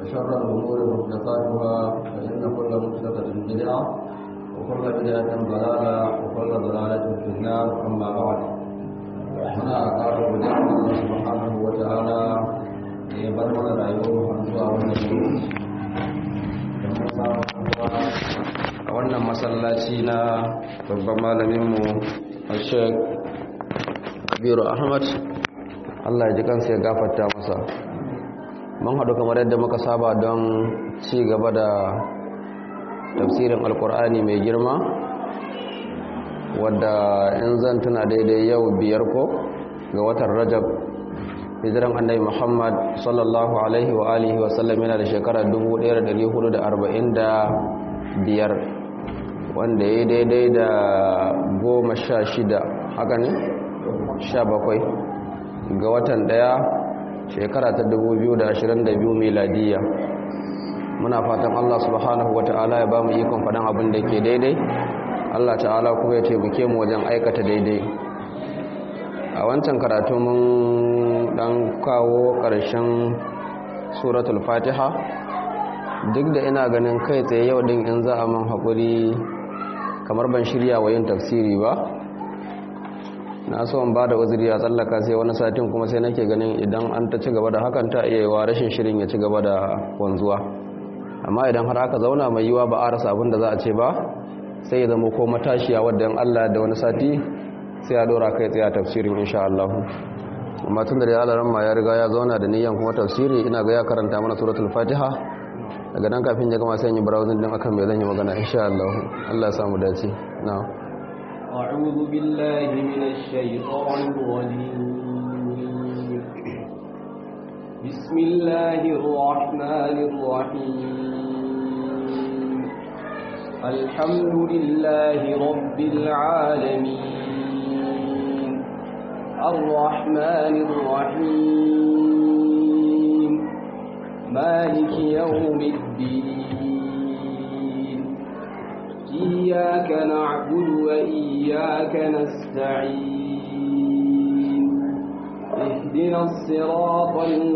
وشر الأمور محدثاتها فإن كل محدثة بدعة وكل بدعة ضلالة وكل ضلالة في النار أما بعد هنا قال بدعة الله سبحانه وتعالى يبرمج رأيوه حمزة والنبي a wannan masallaci na babban malaminmu a sheik kabiru ahmad allah ya ji kansa ya gafarta masa mun haɗu kamar yadda muka saba don ci gaba da tafsirin alkur'ani mai girma wadda in zan tuna daidai yau biyar ko ga watan rajab hijiran annabi muhammad sallallahu alaihi wa alihi wasallam yana da shekarar 1445 wanda ya daidai da goma sha shida haka ne sha bakwai ga watan daya shekara ta 2022 miladiya muna fatan Allah subhanahu wa ta'ala ya ba mu ikon faɗin abin da ke daidai Allah ta'ala kuma ya taimake mu wajen aikata daidai a wancan karatu mun dan kawo ƙarshen suratul fatiha duk da ina ganin kai tsaye yau din in za a man haƙuri kamar ban shirya wa yin tafsiri ba na so in ba da uzuri a tsallaka sai wani satin kuma sai nake ganin idan an ta ci gaba da hakan ta iya yiwa rashin shirin ya ci gaba da wanzuwa amma idan har aka zauna mai yiwa ba a rasa abin da za a ce ba sai ya zama ko matashiya wadda yan Allah da wani sati sai ya dora kai tsaye a tafsirin insha Allah amma tun da ya alaran ma ya riga ya zauna da niyan kuma tafsiri ina ga ya karanta mana suratul fatiha daga nan kafin ya gama sai yi browsing din akan me zan yi magana insha Allah Allah ya samu dace na'am أعوذ بالله من الشيطان الرجيم بسم الله الرحمن الرحيم الحمد لله رب العالمين الرحمن الرحيم مالك يوم الدين إياك نعبد وإياك نستعين اهدنا الصراط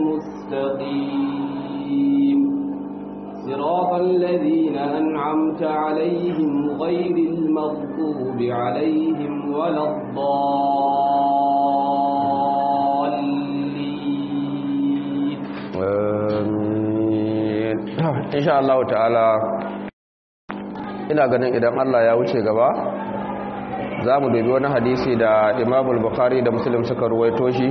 المستقيم صراط الذين أنعمت عليهم غير المغضوب عليهم ولا الضالين آمين إن شاء الله تعالى ina ganin idan Allah ya wuce gaba za mu dubi wani hadisi da imamul bukhari da muslim suka ruwaito shi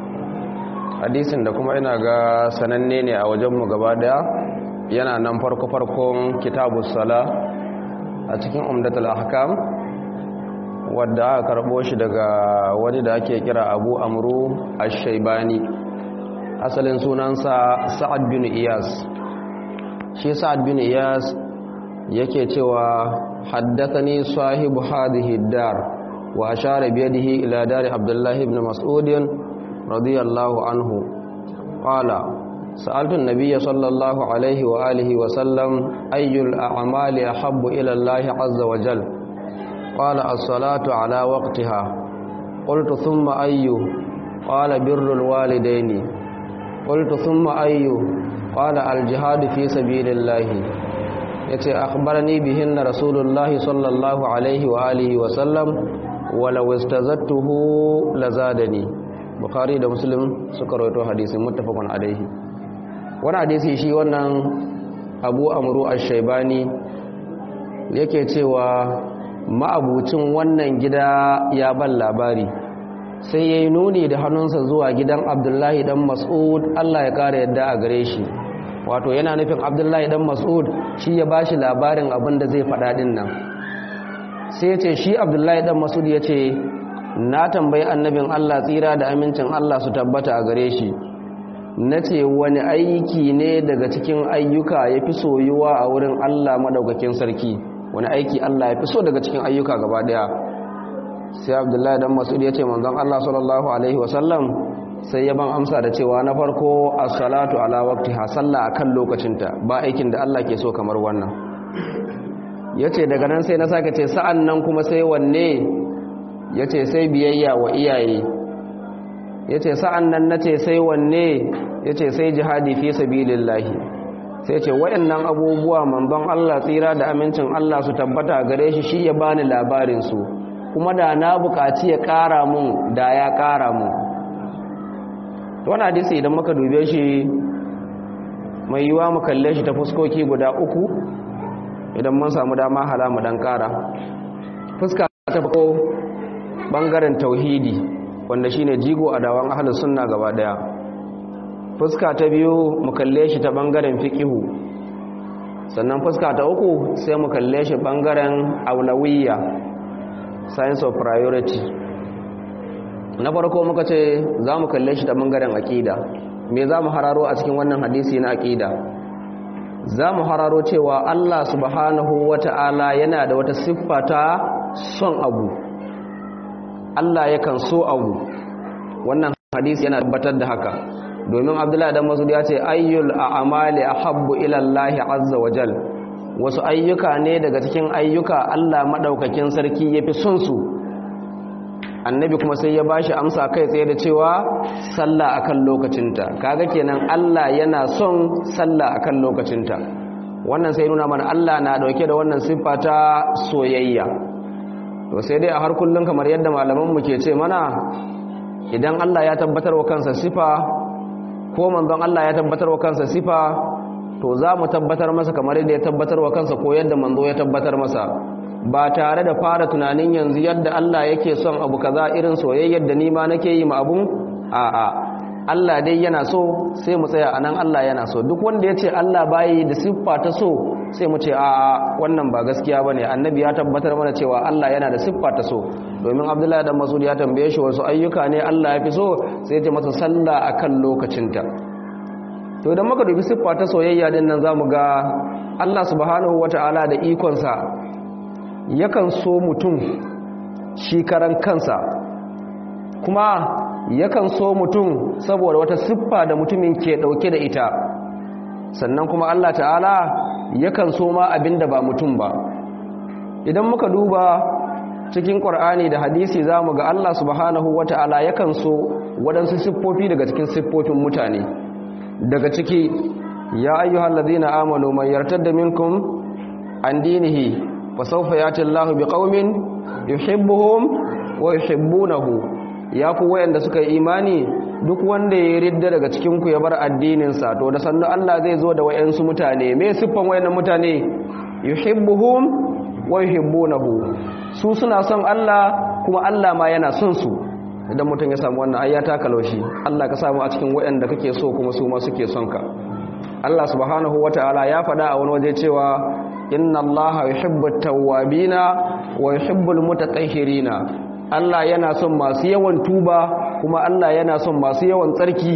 hadisin da kuma ina ga sananne ne a wajenmu gaba daya yana nan farko-farkon kitabus sala a cikin umdatul ahkam wadda aka karbo shi daga wani da ake kira abu amru ash-shaybani asalin sunansa sa'ad bin iyas shi sa'ad bin iyas yake cewa haddathani sahibu hadhihi dar wa ashara bi yadihi ila dar abdullah ibn mas'ud radiyallahu anhu qala sa'altu an-nabiy sallallahu alayhi wa alihi wa sallam ayyul a'mali ahabbu ila allah azza wa jal qala as-salatu ala waqtiha qultu thumma ayyu qala birrul walidayni qultu thumma ayyu qala al-jihad fi sabilillah yace akhbarani bihinna rasulullahi sallallahu alaihi wa alihi wa sallam walau istazattuhu lazadani bukhari da muslim suka rawaito hadisin muttafaqun alaihi wannan hadisi shi wannan abu amru ash-shaybani yake cewa ma'abucin wannan gida ya ban labari sai yayi nuni da hannunsa zuwa gidan abdullahi dan mas'ud Allah ya kare yadda a gare shi wato yana nufin abdullahi dan mas'ud shi ya bashi labarin abin da zai faɗa din nan sai ce shi abdullahi dan mas'ud ya ce na tambayi annabin allah tsira da amincin allah su tabbata a gare shi na ce wani aiki ne daga cikin ayyuka ya fi soyuwa a wurin allah maɗaukakin sarki wani aiki allah ya fi so daga cikin ayyuka gaba ɗaya sai abdullahi dan mas'ud ya ce manzon allah sallallahu alaihi wasallam sai ya ban amsa da cewa na farko as-salatu ala waqtiha sallah akan lokacinta ba aikin da Allah ke so kamar wannan yace daga nan sai na sake ce sa'an nan kuma sai wanne yace sai biyayya wa iyaye yace sa'an nan nace sai wanne yace sai jihadi fi sabilillahi sai ce wayannan abubuwa manzon Allah tsira da amincin Allah su tabbata gare shi shi ya bani labarin su kuma da na buƙaci ya ƙara mun da ya ƙara mun wani hadisi idan muka dube shi mai yiwa mu kalle shi ta fuskoki guda uku idan mun samu dama hala mu dan ƙara fuska ta farko bangaren tauhidi wanda shine jigo a dawan ahlus sunna gaba daya fuska ta biyu mu kalle shi ta bangaren fiqihu sannan fuska ta uku sai mu kalle shi bangaren aulawiyya science of priority na farko muka ce za mu kalle shi ta bangaren aqida me za mu hararo a cikin wannan hadisi na aqida za mu hararo cewa Allah subhanahu wata'ala yana da wata siffa ta son abu Allah yakan so abu wannan hadisi yana tabbatar da haka domin Abdullahi dan Masud ya ce ayyul a'mali ahabbu ila Allah azza wa jal wasu ayyuka ne daga cikin ayyuka Allah madaukakin sarki yafi son su annabi kuma sai ya bashi amsa kai tsaye da cewa sallah akan lokacinta kaga kenan Allah yana son sallah akan lokacinta wannan sai nuna mana Allah na dauke da wannan siffa ta soyayya to sai dai a har kullun kamar yadda malaman mu ke ce mana idan Allah ya tabbatar wa kansa sifa ko manzon Allah ya tabbatar wa kansa sifa to za mu tabbatar masa kamar yadda ya tabbatar wa kansa ko yadda manzo ya tabbatar masa ba tare da fara tunanin yanzu yadda Allah yake son abu kaza irin soyayyar da ni ma nake yi ma abun a'a Allah dai yana so sai mu tsaya anan Allah yana so duk wanda ya ce Allah bayi da siffa ta so sai mu ce a'a wannan ba gaskiya bane annabi ya tabbatar mana cewa Allah yana da siffa ta so domin Abdullahi dan Mas'ud ya tambaye shi wasu ayyuka ne Allah ya fi so sai ya ce masa sallah akan lokacinta to idan muka dubi siffa ta soyayya din nan zamu ga Allah subhanahu wataala da ikonsa yakan so mutum shi karan kansa kuma yakan so mutum saboda wata siffa da mutumin ke dauke da ita sannan kuma Allah ta'ala yakan so ma abinda ba mutum ba idan muka duba cikin Qur'ani da hadisi zamu ga Allah subhanahu wata'ala yakan so waɗansu siffofi daga cikin siffofin mutane daga ciki ya ayyuhallazina amanu man yartadda minkum an dinihi fasaufa yati Allahu biqaumin yuhibbuhum wa yuhibbunahu ya ku wayanda suka yi imani duk wanda ya ridda daga cikin ku ya bar addinin sa to da sannu Allah zai zo da wayansu mutane me siffan wayannan mutane yuhibbuhum wa yuhibbunahu su suna son Allah kuma Allah ma yana son su idan mutum ya samu wannan ayyata kalaushi Allah ka samu a cikin wayanda kake so kuma su ma suke son ka Allah subhanahu wataala ya faɗa a wani waje cewa inna allaha yuhibbu tawwabina wa yuhibbul mutatahhirina Allah yana son masu yawan tuba kuma Allah yana son masu yawan tsarki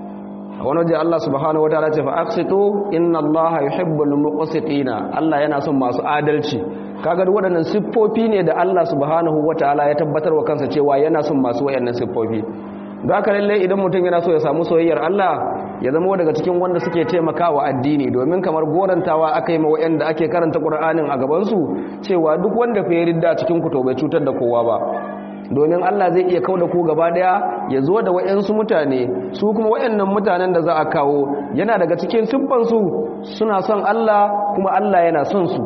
a wani waje Allah subhanahu wataala ce fa aqsitu inna allaha yuhibbul muqsitina Allah yana son masu adalci kaga duk waɗannan siffofi ne da Allah subhanahu wataala ya tabbatar wa kansa cewa yana son masu wayannan siffofi don haka lalle idan mutum yana so ya samu soyayyar Allah ya zama daga cikin wanda suke taimakawa addini domin kamar gorantawa aka yi ma wayanda ake karanta Qur'anin a gaban su cewa duk wanda fa yarda cikin ku to bai cutar da kowa ba domin Allah zai iya kauda ku gaba daya ya zo da wayansu mutane su kuma wayannan mutanen da za a kawo yana daga cikin siffan su suna son Allah kuma Allah yana son su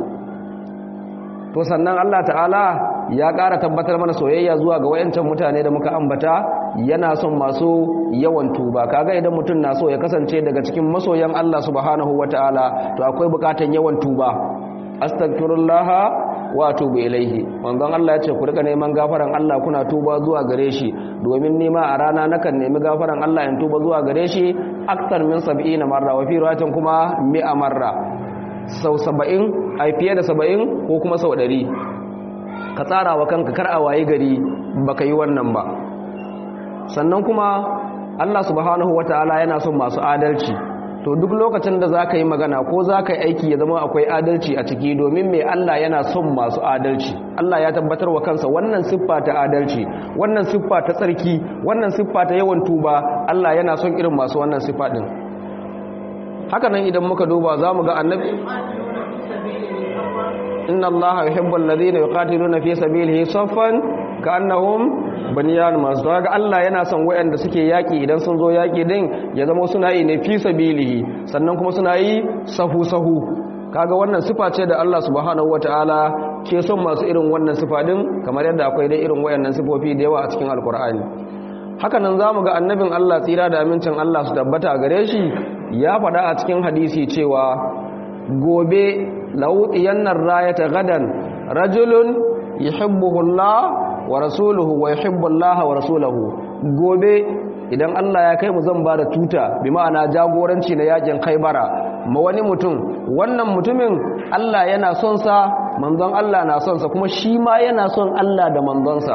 to sannan Allah ta'ala ya ƙara tabbatar mana soyayya zuwa ga wayancan mutane da muka ambata yana son masu yawan tuba kaga idan mutum na so ya kasance daga cikin masoyan Allah subhanahu wataala to akwai bukatan yawan tuba astaghfirullah wa atubu ilaihi manzon Allah ya ce ku rika neman gafaran Allah kuna tuba zuwa gare shi domin nima a rana nakan nemi gafaran Allah in tuba zuwa gare shi aktar min 70 marra wa fi riwayatin kuma 100 marra sau 70 ai fiye da 70 ko kuma sau 100 ka tsara wa kanka kar a waye gari baka yi wannan ba sannan kuma Allah subhanahu wataala yana son masu adalci to duk lokacin da zaka yi magana ko zaka yi aiki ya zama akwai adalci a ciki domin me Allah yana son masu adalci Allah ya tabbatar wa kansa wannan siffa ta adalci wannan siffa ta tsarki wannan siffa ta yawan tuba Allah yana son irin masu wannan siffa din haka nan idan muka duba zamu ga annabi inna allaha yuhibbu alladhina yuqatiluna fi sabilihi saffan ka annahum baniyan masu ga Allah yana son waɗanda suke yaƙi idan sun zo yaƙi din ya zama suna yi ne fi sabilihi sannan kuma suna yi sahu sahu kaga wannan sifa ce da Allah subhanahu wataala ke son masu irin wannan sifa din kamar yadda akwai dai irin wayannan sifofi da yawa a cikin alkur'ani haka nan zamu ga annabin Allah tsira da amincin Allah su tabbata gare shi ya faɗa a cikin hadisi cewa gobe lawudiyannar rayata gadan rajulun yuhibbuhu Allah wa rasuluhu wa yuhibbu Allah wa rasuluhu gobe idan Allah ya kai mu zan ba da tuta bi ma'ana jagoranci na yakin Khaibara ma wani mutum wannan mutumin Allah yana son sa manzon Allah na son sa kuma shi ma yana son Allah da manzonsa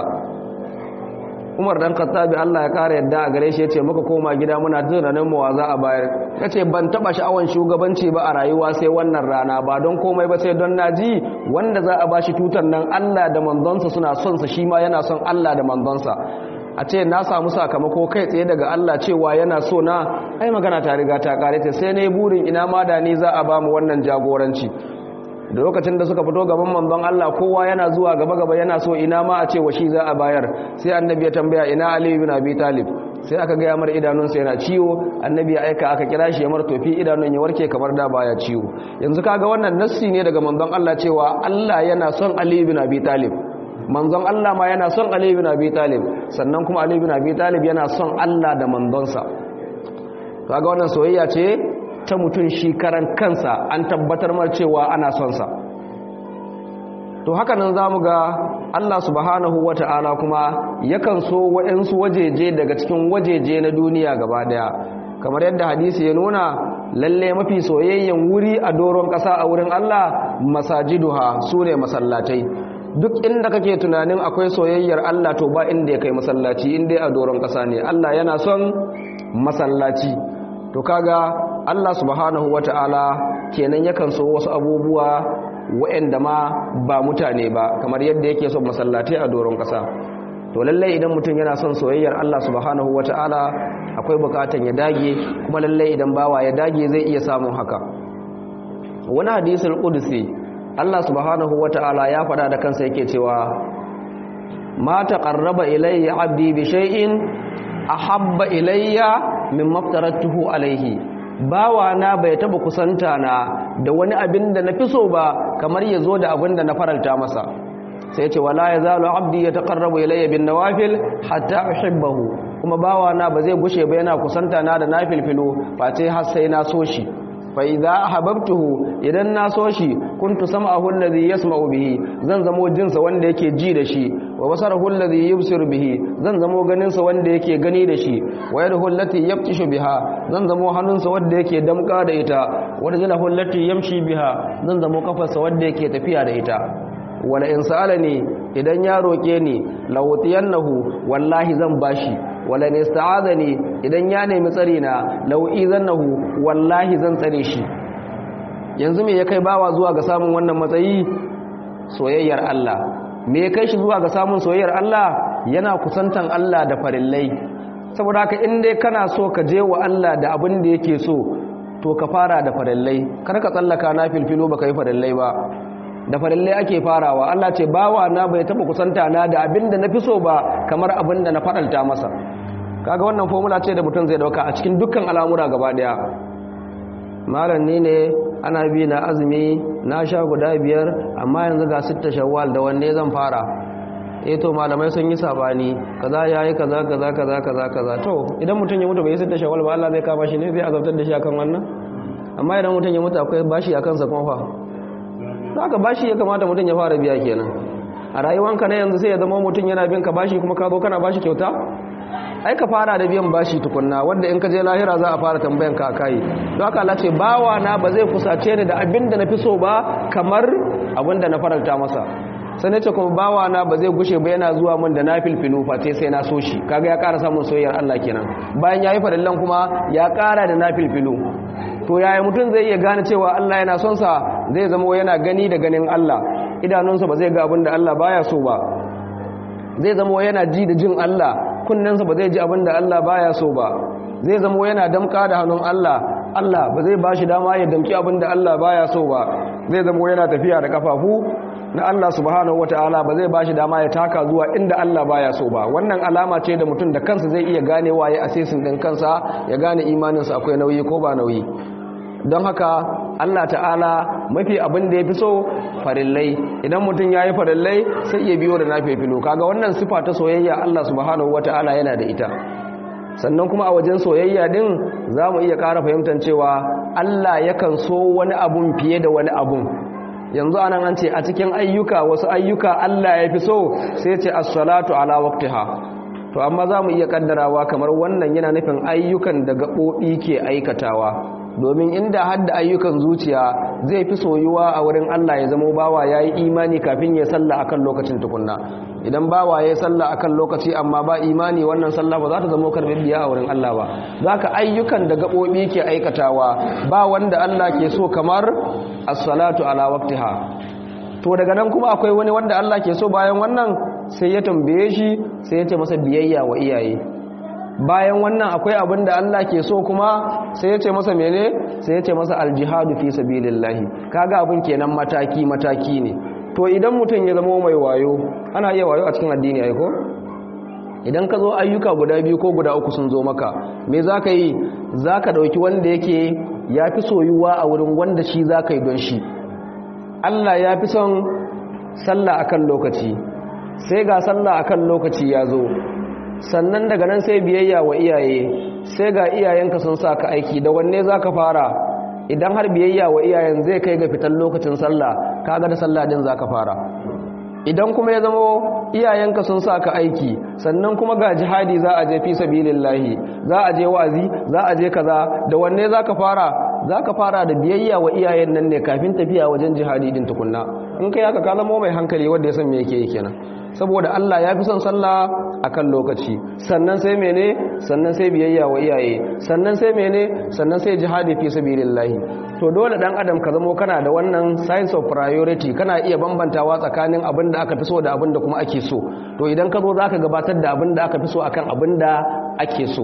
Umar dan Khattabi Allah ya kare yadda a gare shi yace muka koma gida muna tunanin mu wa za a bayar yace ban taba sha'awan shugabanci ba a rayuwa sai wannan rana ba don komai ba sai don naji wanda za a bashi tutar nan Allah da manzonsa suna son sa shi ma yana son Allah da manzonsa a ce na samu sakamako kai tsaye daga Allah cewa yana so na ai magana ta riga ta kare ta sai ne burin ina ma da ni za a ba mu wannan jagoranci da lokacin da suka fito gaban manzon Allah kowa yana zuwa gaba gaba yana so ina ma a ce wa shi za a bayar sai annabi ya tambaya ina Ali ibn Abi Talib sai aka ga mar idanunsa yana ciwo annabi ya aika aka kira shi ya mar tofi idanun ya warke kamar da baya ciwo yanzu kaga wannan nassi ne daga manzon Allah cewa Allah yana son Ali ibn Abi Talib manzon Allah ma yana son Ali ibn Abi Talib sannan kuma Ali ibn Abi Talib yana son Allah da manzonsa kaga wannan soyayya ce ta mutum shi karan kansa an tabbatar mar cewa ana son sa to haka nan zamu ga Allah subhanahu wata'ala kuma yakan so waɗansu wajeje daga cikin wajeje na duniya gaba daya kamar yadda hadisi ya nuna lalle mafi soyayyen wuri a doron ƙasa a wurin Allah masajiduha sune masallatai duk inda kake tunanin akwai soyayyar Allah to ba inda ya kai masallaci inda a doron ƙasa ne Allah yana son masallaci to kaga Allah subhanahu wata'ala kenan yakan so wasu abubuwa waɗanda ma ba mutane ba kamar yadda yake son masallatai a doron ƙasa to lallai idan mutum yana son soyayyar Allah subhanahu wata'ala akwai bukatan ya dage kuma lallai idan bawa ya dage zai iya samun haka wani hadisul qudsi Allah subhanahu wata'ala ya faɗa da kansa yake cewa ma taqarraba ilayya 'abdi bi shay'in ahabba ilayya mimma aftaratuhu alayhi bawa na bai taba kusanta na da wani abin da na fi so ba kamar ya zo da abin da na faralta masa sai ce wala ya zalo abdi ya taqarrabu ilayya bin nawafil hatta uhibbahu kuma bawa na ba zai gushe ba yana kusanta na da nafilfilu face har sai na so shi fa idza ahbabtuhu idan na so shi kuntu sam'ahu alladhi yasma'u bihi zan zamo jinsa wanda yake ji da shi wa basarahu alladhi yubsiru bihi zan zamo ganin sa wanda yake gani da shi wa yadahu allati yabtishu biha zan zamo hannunsa wanda yake damka da ita wa rijluhu allati yamshi biha zan zamo kafarsa wanda yake tafiya da ita wala in sa'alani idan ya roke ni lawtiyannahu wallahi zan bashi wala ne sta'adani idan ya nemi tsari na lau'izannahu wallahi zan tsare shi yanzu me ya kai bawa zuwa ga samun wannan matsayi soyayyar Allah me ya kai shi zuwa ga samun soyayyar Allah yana kusantan Allah da farillai saboda haka in dai kana so ka je wa Allah da abin da yake so to ka fara da farillai kar ka tsallaka na filfilo baka yi farillai ba da farillai ake farawa Allah ce bawa na bai taba kusanta na da abin da na fi so ba kamar abin da na faɗalta masa kaga wannan formula ce da mutum zai dauka a cikin dukkan al'amura gaba daya malam ni ne ana bi na azumi na sha guda biyar amma yanzu ga sitta shawwal da wanne zan fara eh to malamai sun yi sabani kaza yayi kaza kaza kaza kaza kaza to idan mutum ya mutu bai sitta shawwal ba Allah zai kama shi ne zai azabtar da shi akan wannan amma idan mutum ya mutu akwai bashi akan sa kuma fa haka bashi ya kamata mutum ya fara biya kenan a rayuwanka na yanzu sai ya zama mutum yana bin ka bashi kuma ka zo kana bashi kyauta ai ka fara da biyan bashi tukunna wanda in ka je lahira za a fara tambayan ka kai don haka Allah ce bawa na ba zai kusace ni da abin da na fi so ba kamar abin da na faranta masa sai ne ce kuma bawa na ba zai gushe ba yana zuwa min da na filfilu face sai na so shi kaga ya ƙara samun soyayyar Allah kenan bayan yayi farillan kuma ya ƙara da na filfilu to yaya mutum zai iya gane cewa Allah yana son sa zai zama yana gani da ganin Allah idanunsa ba zai ga abin da Allah baya so ba zai zama yana ji da jin Allah kunnensa ba zai ji abin da Allah baya so ba zai zama yana damka da hannun Allah Allah ba zai bashi dama ya damki abin da Allah baya so ba zai zama yana tafiya da kafafu na Allah subhanahu wataala ba zai bashi dama ya taka zuwa inda Allah baya so ba wannan alama ce da mutum da kansa zai iya ganewa ya asesin din kansa ya gane imaninsa akwai nauyi ko ba nauyi don haka Allah ta'ala mafi abin da ya fi so farillai idan mutum ya yi farillai sai iya biyo da na filo kaga wannan sifa ta soyayya Allah subhanahu wata'ala yana da ita sannan kuma a wajen soyayya din za mu iya ƙara fahimtar cewa Allah yakan so wani abun fiye da wani abun yanzu anan an ce a cikin ayyuka wasu ayyuka Allah ya fi so sai ce as-salatu ala waqtiha to amma za mu iya kaddarawa kamar wannan yana nufin ayyukan da gaɓoɓi ke aikatawa domin inda hadda ayyukan zuciya zai fi soyuwa a wurin Allah ya zama bawa ya yi imani kafin ya salla akan lokacin tukunna idan bawa ya salla akan lokaci amma ba imani wannan salla ba za ta zama biya a wurin Allah ba za ka ayyukan da gaɓoɓi ke aikatawa ba wanda Allah ke so kamar as-salatu ala waqtiha to daga nan kuma akwai wani wanda Allah ke so bayan wannan sai ya tambaye shi sai ya ce masa biyayya wa iyaye bayan wannan akwai abin da Allah ke so kuma sai ya ce masa mene sai ya ce masa aljihadu fi sabilillahi kaga abin kenan mataki mataki ne to idan mutum ya zama mai wayo ana iya wayo a cikin addini ai ko idan ka zo ayyuka guda biyu ko guda uku sun zo maka me zaka yi zaka dauki wanda yake yafi soyuwa a wurin wanda shi zaka yi don shi Allah ya fi son sallah akan lokaci sai ga sallah akan lokaci ya zo sannan daga nan sai biyayya wa iyaye sai ga iyayenka sun sa ka aiki da wanne za ka fara idan har biyayya wa iyayen zai kai ga fitan lokacin sallah kaga da sallah din za ka fara idan kuma ya zama iyayenka sun sa ka aiki sannan kuma ga jihadi za a je fi sabilillahi za a je wazi za a je kaza da wanne za ka fara za ka fara da biyayya wa iyayen nan ne kafin tafiya wajen jihadi din tukunna in kai haka ka zama mai hankali wanda ya san me yake yi kenan saboda Allah ya fi son sallah akan lokaci sannan sai mene sannan sai biyayya wa iyaye sannan sai mene sannan sai jihadi fi sabilillah to dole dan adam ka zamo kana da wannan science of priority kana iya bambantawa tsakanin abin da aka fi so da abin da kuma ake so to idan ka zo zaka gabatar da abin da aka fi so akan abin da ake so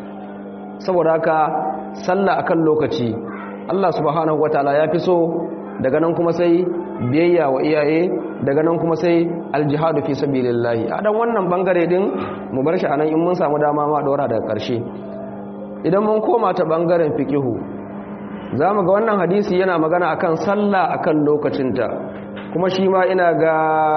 saboda haka sallah akan lokaci Allah subhanahu wataala ya fi so daga nan kuma sai biyayya wa iyaye daga nan kuma sai aljihadu fi sabilillahi a dan wannan bangare din mu bar shi anan in mun samu dama ma dora daga karshe idan mun koma ta bangaren fiqihu zamu ga wannan hadisi yana magana akan sallah akan lokacinta kuma shi ma ina ga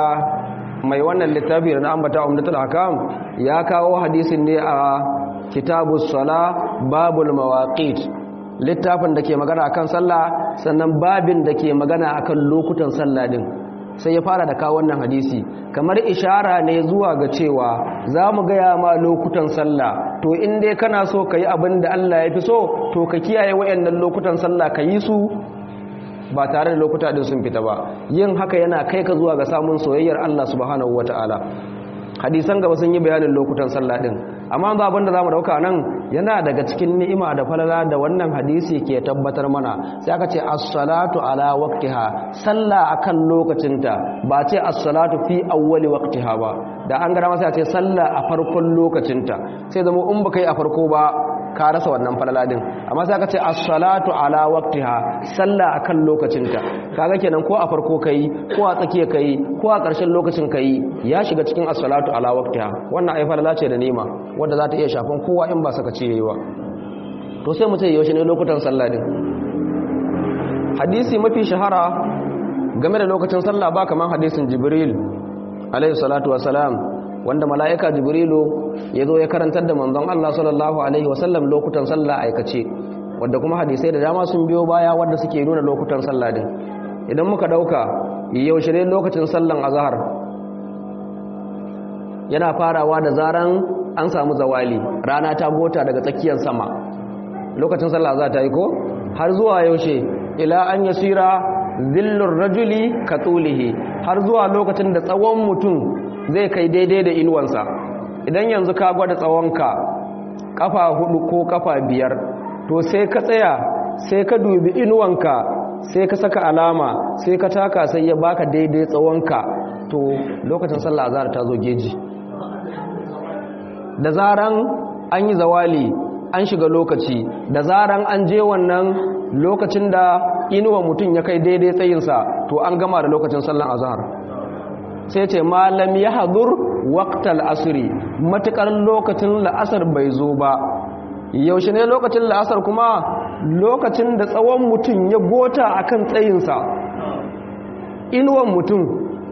mai wannan littafi da na ambata umdatul hakam ya kawo hadisin ne a kitabus sala babul mawaqit littafin da ke magana akan sallah sannan babin da ke magana akan lokutan sallah din sai ya fara da kawo wannan hadisi kamar ishara ne zuwa ga cewa za mu gaya ma lokutan sallah to in dai kana so ka yi abin da Allah ya fi so to ka kiyaye wayannan lokutan sallah ka yi su ba tare da lokuta din sun fita ba yin haka yana kai ka zuwa ga samun soyayyar Allah subhanahu wataala hadisan gaba sun yi bayanin lokutan sallah din amma ba abin da zamu dauka nan yana daga cikin ni'ima da falala da wannan hadisi ke tabbatar mana sai aka ce as-salatu ala waqtiha sallah akan lokacinta ba ce as-salatu fi awwali waqtiha ba da an gara masa ce sallah a farkon lokacinta sai zama in baka yi a farko ba ka rasa wannan falala din amma sai aka ce as-salatu ala waqtiha sallah akan lokacinta kaga kenan ko a farko kai ko a tsakiya kai ko a ƙarshen lokacin kai ya shiga cikin as-salatu ala waqtiha wannan ai falala ce da nima wanda za ta iya shafan kowa in ba saka ce yayi ba to sai mu ce yaushe ne lokutan sallah din hadisi mafi shahara game da lokacin sallah ba kaman hadisin jibril alayhi salatu wassalam wanda mala'ika jibrilu ya zo ya karantar da manzon Allah sallallahu alaihi wasallam lokutan sallah aikace wanda kuma hadisai da dama sun biyo baya wanda suke nuna lokutan sallah din idan muka dauka yaushe ne lokacin sallan azhar yana farawa da zaran an samu zawali rana ta gota daga tsakiyar sama lokacin sallah za ta yi ko har zuwa yaushe ila an yasira zillur rajuli ka tsulihi har zuwa lokacin da tsawon mutum zai kai daidai da inuwansa idan yanzu ka gwada tsawonka kafa hudu ko kafa biyar to sai ka tsaya sai ka dubi inuwanka sai ka saka alama sai ka taka sai ya baka daidai tsawonka to lokacin sallah azhar ta zo geji da zaran an yi zawali an shiga lokaci da zaran an je wannan lokacin da inuwa mutum ya kai daidai tsayinsa to an gama da lokacin sallan azhar sai ce malam ya hadur waqtal asri matukar lokacin la'asar bai zo ba yaushe ne lokacin la'asar kuma lokacin da tsawon mutum ya gota akan tsayinsa inuwan mutum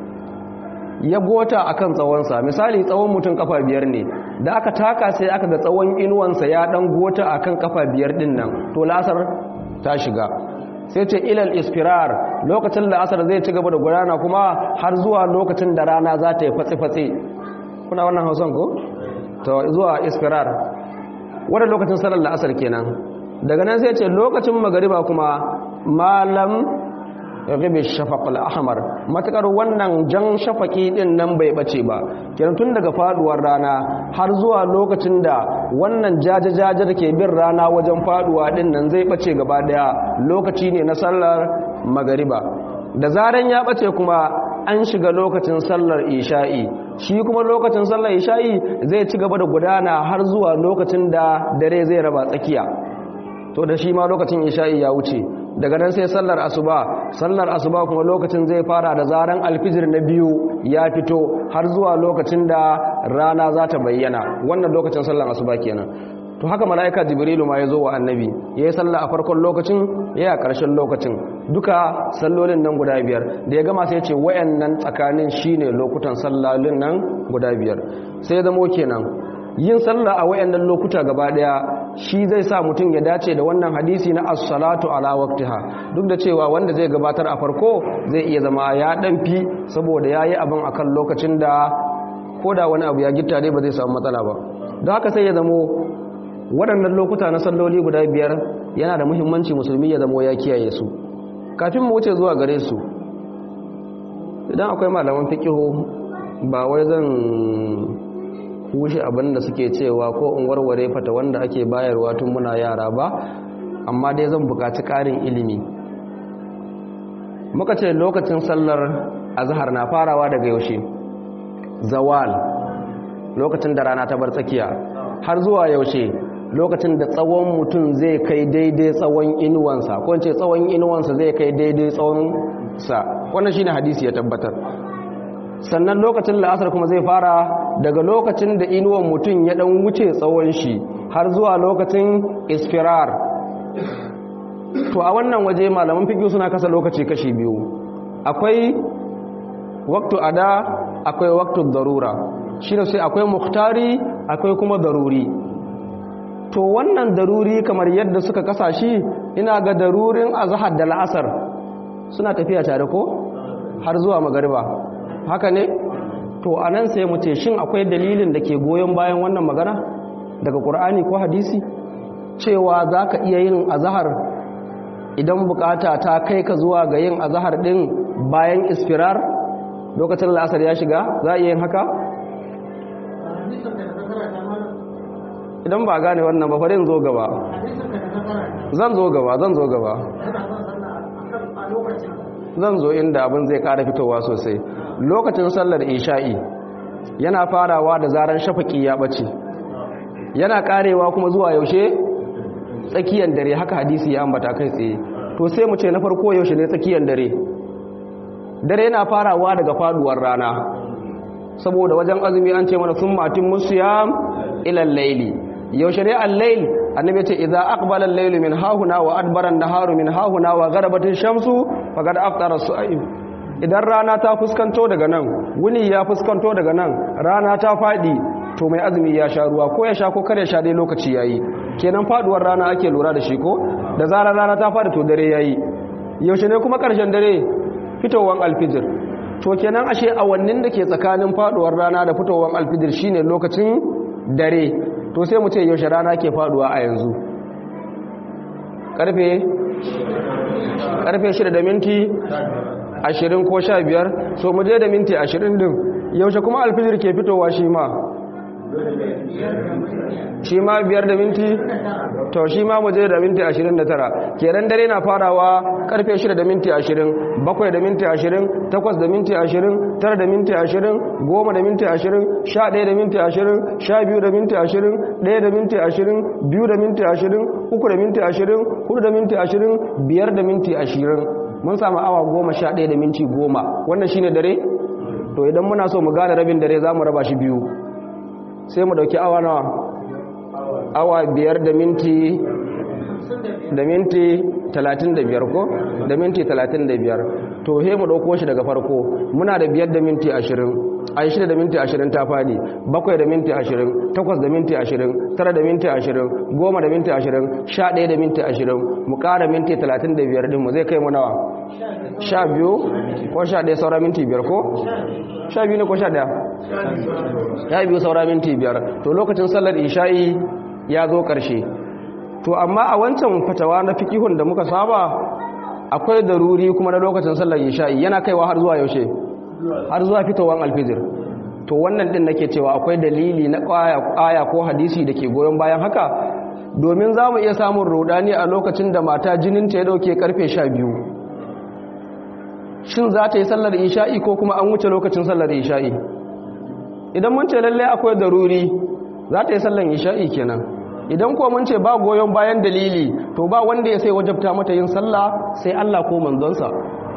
ya gota akan tsawonsa misali tsawon mutum kafa biyar ne da aka taka sai aka ga tsawon inuwansa ya dan gota akan kafa biyar din nan to la'asar ta shiga sai ce ilal ispirar lokacin la'asar zai ci gaba da gudana kuma har zuwa lokacin da rana za ta yi fatsi-fatsi kuna wannan hausan ko? to zuwa ispirar wadda lokacin salar la'asar kenan daga nan sai ce lokacin magariba kuma malam ribe shafaqul ahmar matakar wannan jan shafaki din nan bai bace ba kenan tun daga faduwar rana har zuwa lokacin da wannan jajajaja da ke bin rana wajen faduwa din nan zai bace gaba daya lokaci ne na sallar magariba da zaran ya bace kuma an shiga lokacin sallar isha'i shi kuma lokacin sallar isha'i zai ci gaba da gudana har zuwa lokacin da dare zai raba tsakiya to da shi ma lokacin isha'i ya wuce daga nan sai sallar asuba sallar asuba kuma lokacin zai fara da zaran alfijir na biyu ya fito har zuwa lokacin da rana za ta bayyana wannan lokacin sallar asuba kenan to haka mala'ika jibrilu ma ya zo wa annabi ya yi sallah a farkon lokacin ya yi a ƙarshen lokacin duka sallolin nan guda biyar da ya gama sai ce wayannan tsakanin shine lokutan sallolin nan guda biyar sai zamo kenan yin sallah a wayannan lokuta gaba daya shi zai sa mutum ya dace da wannan hadisi na as-salatu ala waqtiha duk da cewa wanda zai gabatar a farko zai iya zama ya dan fi saboda yayi abin akan lokacin da koda wani abu ya gitta dai ba zai samu matsala ba don haka sai ya zamo waɗannan lokuta na salloli guda biyar yana da muhimmanci musulmi ya zamo ya kiyaye su kafin mu wuce zuwa gare su idan akwai malaman fiqihu ba wai zan kushe abin da suke cewa ko in warware fata wanda ake bayarwa tun muna yara ba amma dai zan buƙaci ƙarin ilimi muka ce lokacin sallar azhar na farawa daga yaushe zawal lokacin da rana ta bar tsakiya har zuwa yaushe lokacin da tsawon mutum zai kai daidai tsawon inuwansa ko ce tsawon inuwansa zai kai daidai tsawon sa wannan shine hadisi ya tabbatar sannan lokacin la'asar kuma zai fara daga lokacin da inuwan mutum ya dan wuce tsawon shi har zuwa lokacin isfirar to a wannan waje malaman fiqh suna kasa lokaci kashi biyu akwai waqtu ada akwai waqtu darura shine sai akwai muhtari akwai kuma daruri to wannan daruri kamar yadda suka kasa shi ina ga darurin azhar da la'asar suna tafiya tare ko har zuwa magariba haka ne to anan sai mu ce shin akwai dalilin da ke goyon bayan wannan magana daga qur'ani ko hadisi cewa zaka iya yin azhar idan bukata ta kai ka zuwa ga yin azhar din bayan isfirar lokacin la'asar ya shiga za a iya yin haka idan ba gane wannan ba farin zo gaba zan zo gaba zan zo gaba zan zo inda abin zai kara fitowa sosai lokacin sallar isha'i yana farawa da zaran shafaki ya bace yana karewa kuma zuwa yaushe tsakiyar dare haka hadisi ya ambata kai tsaye to sai mu ce na farko yaushe ne tsakiyar dare dare yana farawa daga faduwar rana saboda wajen azumi an ce mana sun matin musiyam ilal laili yaushe ne al-lail annabi ce idza aqbala al-lail min hahuna wa adbara an-naharu min hahuna wa gharabatin shamsu faqad aftara as-sa'im idan rana ta fuskanto daga nan wuni ya fuskanto daga nan rana ta fadi to mai azumi ya sha ruwa ko ya sha ko kare sha dai lokaci yayi kenan faduwar rana ake lura da shi ko da zarar rana ta fadi to dare yayi yaushe ne kuma karshen dare fitowar alfijir to kenan ashe awannin da ke tsakanin faduwar rana da fitowar alfijir shine lokacin dare to sai mu ce yaushe rana ke faduwa a yanzu karfe karfe 6 da minti 20 ko 15 so mu je da minti 20 din yaushe kuma alfijir ke fitowa shi ma shi ma biyar da minti to shi ma mu je da minti 29 kenan dare na farawa karfe 6 da minti 20 7 da minti 20 8 da minti 20 9 da minti 20 10 da minti 20 11 da minti 20 12 da minti 20 1 da minti 20 2 da minti 20 3 da minti 20 4 da minti 20 5 da minti 20 mun samu awa 11 da minti 10 wannan shine dare to idan muna so mu gane rabin dare za mu raba shi biyu sai mu dauki awa nawa awa biyar da minti da minti talatin da biyar ko da minti talatin da biyar to he mu dauko shi daga farko muna da biyar da minti ashirin ai shida da minti ashirin ta fadi bakwai da minti ashirin takwas da minti ashirin tara da minti ashirin goma da minti ashirin sha ɗaya da minti ashirin mu ƙara minti talatin da biyar ɗinmu zai kai mu nawa sha biyu ko sha ɗaya saura minti biyar ko sha biyu ne ko sha ɗaya ya biyu saura minti biyar to lokacin sallar isha'i ya zo ƙarshe to amma a wancan fatawa na fikihun da muka saba akwai daruri kuma na lokacin sallar isha'i yana kaiwa har zuwa yaushe har zuwa fitowar alfijir to wannan din nake cewa akwai dalili na aya ko hadisi da ke goyon bayan haka domin za mu iya samun rodani a lokacin da mata jininta ya dauke karfe sha biyu shin za ta yi sallar isha'i ko kuma an wuce lokacin sallar isha'i idan mun ce lalle akwai daruri za ta yi sallar isha'i kenan idan ko mun ce ba goyon bayan dalili to ba wanda ya sai wajabta mata yin sallah sai Allah ko manzonsa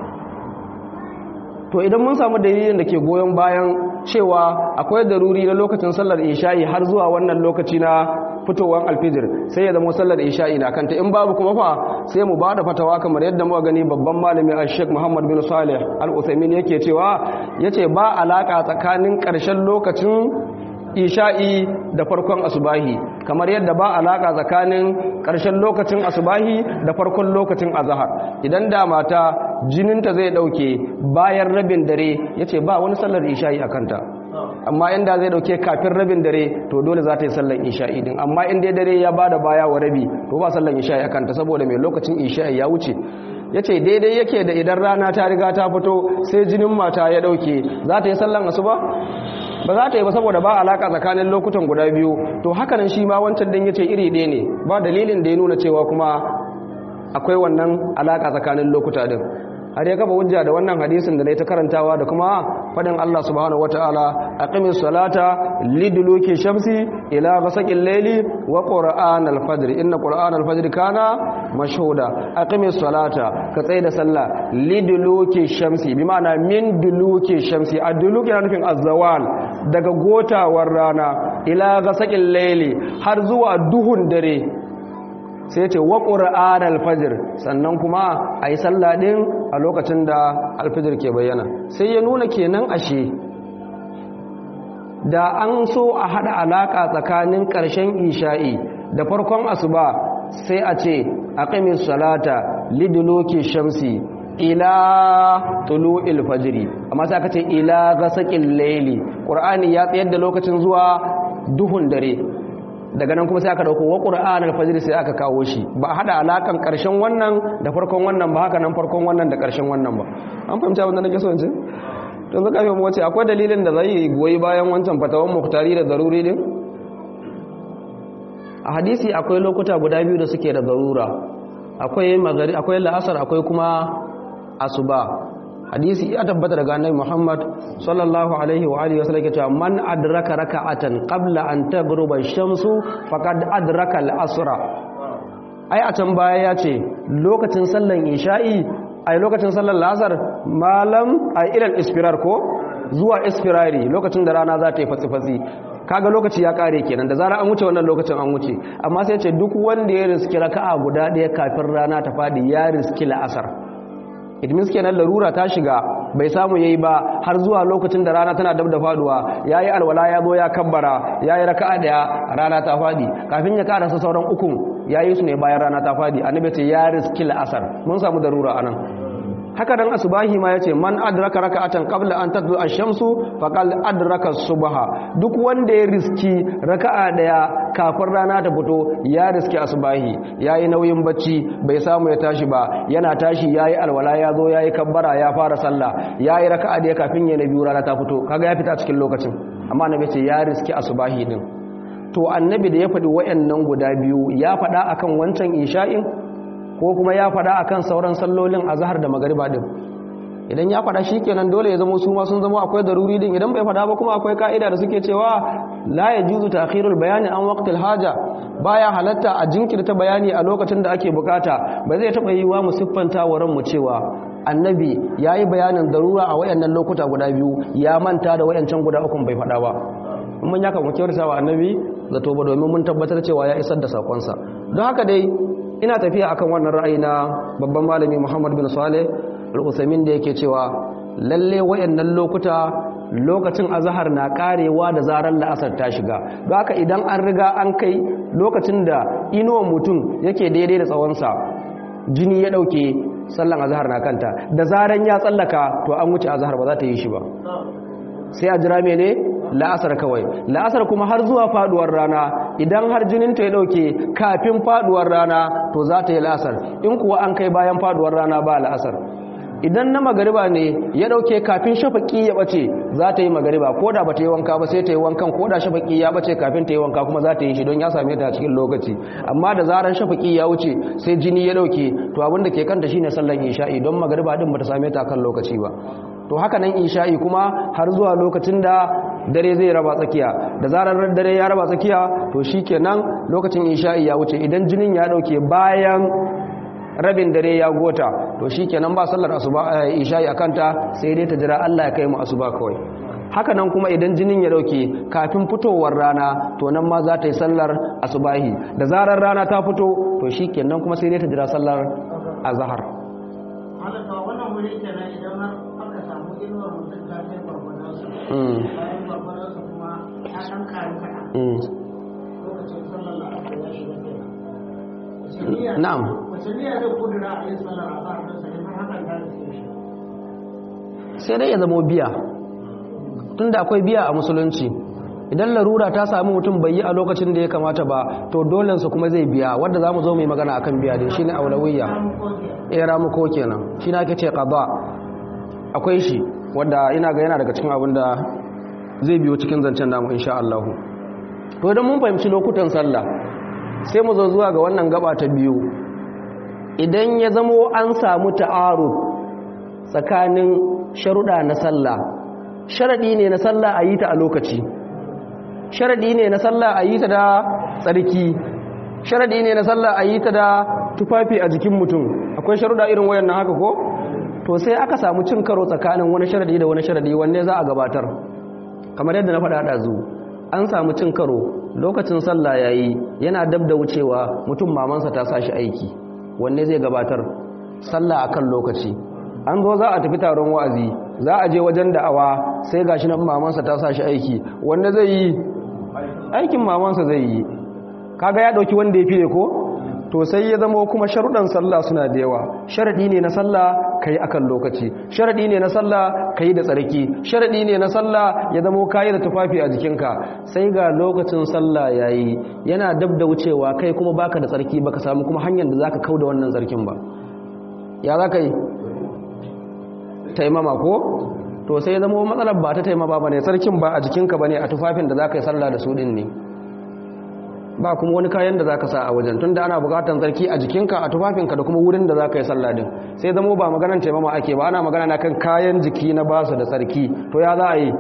to idan mun samu dalilin da ke goyon bayan cewa akwai daruri na lokacin sallar isha'i har zuwa wannan lokaci na fitowar alfijir sai ya zama sallar isha'i na kanta in babu kuma fa sai mu bada fatawa kamar yadda muka gani babban malami a sheik muhammad bin salih al-uthaymin yake cewa yace ba alaka tsakanin karshen lokacin isha'i da farkon asubahi kamar yadda ba alaka tsakanin ƙarshen lokacin asubahi da farkon lokacin azahar idan da mata jininta zai ɗauke bayan rabin dare yace ba wani sallar isha'i a kanta amma inda zai ɗauke kafin rabin dare to dole za ta yi sallar isha'i din amma in dai dare ya bada baya wa rabi to ba sallar isha'i a kanta saboda mai lokacin isha'i ya wuce ya ce daidai yake da idan rana ta riga ta fito sai jinin mata ya ɗauke za ta yi sallan asuba ba za ta yi ba saboda ba alaka tsakanin lokutan guda biyu to hakanan shi ma wancan din yace iri ɗaya ne ba dalilin da ya nuna cewa kuma akwai wannan alaka tsakanin lokuta din har ya kafa hujja da wannan hadisin da na ta karantawa da kuma fadin Allah subhanahu wataala aqimis salata liduluki shamsi ila ghasaqil layli wa qur'anal fajr inna qur'anal fajr kana mashhuda aqimis salata ka tsaye da sallah liduluki shamsi bi ma'ana min duluki shamsi aduluki yana nufin azzawal daga gotawar rana ila ghasaqil layli har zuwa duhun dare sai ce wa ƙura'an alfajir sannan kuma a yi sallah ɗin a lokacin da alfajir ke bayyana sai ya nuna kenan ashe da an so a haɗa alaƙa tsakanin ƙarshen isha'i da farkon asuba sai a ce a ƙamin salata lidiloki shamsi ila tulu ilfajiri amma sai aka ce ila gasaƙin laili ƙur'ani ya tsayar da lokacin zuwa duhun dare daga nan kuma sai aka dauko wa qur'an al-fajr sai aka kawo shi ba a hada alakan karshen wannan da farkon wannan ba haka nan farkon wannan da karshen wannan ba an fahimta abin da nake so in ce to zaka yi mu wace akwai dalilin da zai goyi bayan wancan fatawan muhtari da daruri din a hadisi akwai lokuta guda biyu da suke da darura akwai magari akwai la'asar akwai kuma asuba hadisi ya tabbata daga annabi Muhammad sallallahu alaihi wa alihi wasallam yake cewa man adraka raka'atan qabla an taghruba ash-shamsu faqad adraka al-asra ai a can baya ya ce lokacin sallan isha'i ai lokacin sallan lasar malam ai ilal ispirar ko zuwa ispirari lokacin da rana za ta yi fatsi-fatsi kaga lokaci ya kare kenan da zara an wuce wannan lokacin an wuce amma sai ce duk wanda ya riski raka'a guda ɗaya kafin rana ta fadi ya riski la'asar idmis kenan larura ta shiga bai samu yayi ba har zuwa lokacin da rana tana dab da faduwa yayi alwala ya zo ya kabbara yayi raka'a daya rana ta fadi kafin ya karasa sauran ukun yayi su ne bayan rana ta fadi annabi ce ya riski asar mun samu darura anan haka dan asubahi ma yace man adraka raka'atan qabla an tatlu ash-shamsu faqad adraka subha duk wanda ya riski raka'a daya kafin rana ta fito ya riski asubahi yayi nauyin bacci bai samu ya tashi ba yana tashi yayi alwala ya zo yayi kabbara ya fara sallah yayi raka'a daya kafin ya nabi rana ta fito kaga ya fita cikin lokacin amma annabi ce ya riski asubahi din to annabi da ya faɗi wayannan guda biyu ya faɗa akan wancan isha'in ko kuma ya faɗa akan sauran sallolin azhar da magariba din idan ya faɗa shikenan dole ya zama su ma sun zama akwai daruri din idan bai faɗa ba kuma akwai ka'ida da suke cewa la yajuzu ta'khirul bayani an waqtil haja baya halatta a jinkirta bayani a lokacin da ake bukata ba zai taba yiwa mu siffanta wa ranmu cewa annabi yayi bayanin darura a wayannan lokuta guda biyu ya manta da wayancan guda uku bai faɗa ba mun yaka mu kyautata wa annabi zato ba domin mun tabbatar cewa ya isar da sakonsa don haka dai ina tafiya akan wannan ra'ayi na babban malami Muhammad bin Saleh al-Utsaimin da yake cewa lalle wayannan lokuta lokacin azhar na karewa da zarar la'asar ta shiga don haka idan an riga an kai lokacin da inuwan mutum yake daidai da tsawonsa jini ya dauke sallan azhar na kanta da zaran ya tsallaka to an wuce azhar ba za ta yi shi ba sai a jira mene la'asar kawai la'asar kuma har zuwa faduwar rana idan har jinin ta ya dauke kafin faduwar rana to za ta yi la'asar in kuwa an kai bayan faduwar rana ba la'asar idan na magariba ne ya dauke kafin shafaki ya bace za ta yi magariba ko da ba ta yi wanka ba sai ta yi wankan ko da shafaki ya bace kafin ta yi wanka kuma za ta yi shi don ya same ta a cikin lokaci amma da zaran shafaki ya wuce sai jini ya dauke to abin da ke kanta shine sallan isha'i don magariba din ba ta same ta kan lokaci ba to haka nan isha'i kuma har zuwa lokacin da dare zai raba tsakiya da zarar dare ya raba tsakiya to shikenan lokacin isha'i ya wuce idan jinin ya dauke bayan rabin dare ya gota to shikenan ba sallar asuba isha'i akanta sai dai ta jira Allah ya kai mu asuba kawai haka nan kuma idan jinin ya dauke kafin fitowar rana to nan ma za ta yi sallar asubahi da zarar rana ta fito to shikenan kuma sai dai ta jira sallar azhar wannan wuri kenan idan har aka samu inuwar mutum ta kai barbadansa bayan barbadansa kuma ya ɗan karu kaɗan lokacin sallar la'asar ya shiga kenan wace niyya na'am wace niyya zai kudura a yin sallar azhar don sa in har hakan ta riske shi sai dai ya zamo biya tunda akwai biya a musulunci idan larura ta sami mutum bai yi a lokacin da ya kamata ba to dolensa kuma zai biya wadda za mu zo mai magana akan biya din shine aulawiyya eh ramuko kenan shi na ake ce qada akwai shi wadda ina ga yana daga cikin abin da zai biyo cikin zancen namu insha Allah to idan mun fahimci lokutan sallah sai mu zo zuwa ga wannan gaba ta biyu idan ya zamo an samu ta'arud tsakanin sharuɗa na sallah sharaɗi ne na sallah a yi ta a lokaci sharaɗi ne na sallah a yi ta da tsarki sharaɗi ne na sallah a yi ta da tufafi a jikin mutum akwai sharuɗa irin wayan na haka ko to sai aka samu cin karo tsakanin wani sharaɗi da wani sharaɗi wanne za a gabatar kamar yadda na faɗa ɗazu an samu cin karo lokacin sallah ya yi yana dab da wucewa mutum mamansa ta sa shi aiki wanne zai gabatar sallah akan lokaci an zo za a tafi taron wa'azi za a je wajen da'awa sai gashi nan mamansa ta sa shi aiki wanda zai yi aikin mamansa zai yi kaga ya dauki wanda ya fiye ko to sai ya zama kuma sharuɗan sallah suna da yawa sharadi ne na sallah kai akan lokaci sharadi ne na sallah kai da tsarki sharadi ne na sallah ya zama kai da tufafi a jikinka sai ga lokacin sallah yayi yana dab da wucewa kai kuma baka da tsarki baka samu kuma hanyar da zaka kauda wannan tsarkin ba ya zaka yi taimama ko to sai zama matsalar ba ta taimama ba ne sarkin ba a jikinka ba ne a tufafin da za ka yi sallah da su din ne ba kuma wani kayan da za ka sa a wajen tun da ana bukatan sarki a jikinka a tufafinka da kuma wurin da za ka yi sallah din sai zama ba maganan taimama ake ba ana magana na kan kayan jiki na ba su da sarki to ya za a yi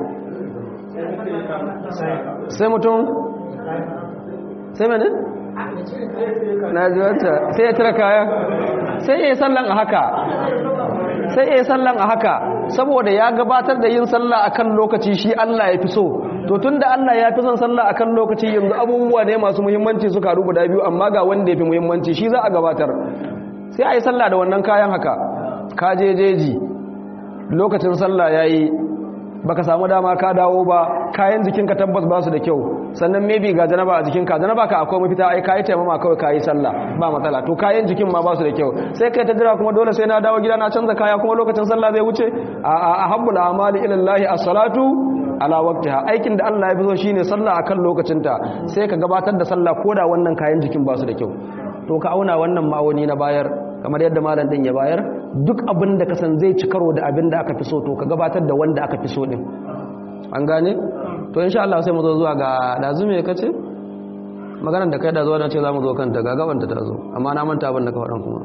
sai mutum sai mene? na ji wata sai ya tira kaya sai ya yi sallan a haka sai ya yi sallan a haka saboda ya gabatar da yin sallah akan lokaci shi Allah ya fi so to tunda Allah ya fi son sallah akan lokaci yanzu abubuwa ne masu muhimmanci suka rubu da biyu amma ga wanda ya fi muhimmanci shi za a gabatar sai a yi sallah da wannan kayan haka ka je jeji lokacin sallah ya yi baka samu dama ka dawo ba kayan jikinka tabbas ba su da kyau sannan maybe ga janaba a jikinka janaba ka akwai mafita ai kayi taimama kawai kayi sallah ba matsala to kayan jikin ma ba su da kyau sai kai ta jira kuma dole sai na dawo gida na canza kaya kuma lokacin sallah zai wuce a a ahabbul amali ila Allah as-salatu ala waqtiha aikin da Allah ya fi so shine sallah akan lokacinta sai ka gabatar da sallah koda wannan kayan jikin ba su da kyau to ka auna wannan ma'auni na bayar kamar yadda malam din ya bayar duk abin da ka san zai ci karo da abin da aka fi so to ka gabatar da wanda aka fi so din an gane to insha Allah sai mu zo zuwa ga dazu me kace maganar da kai da zuwa na ce za mu zo kanta ga gabanta ta zo amma na manta abin da ka faɗan kuma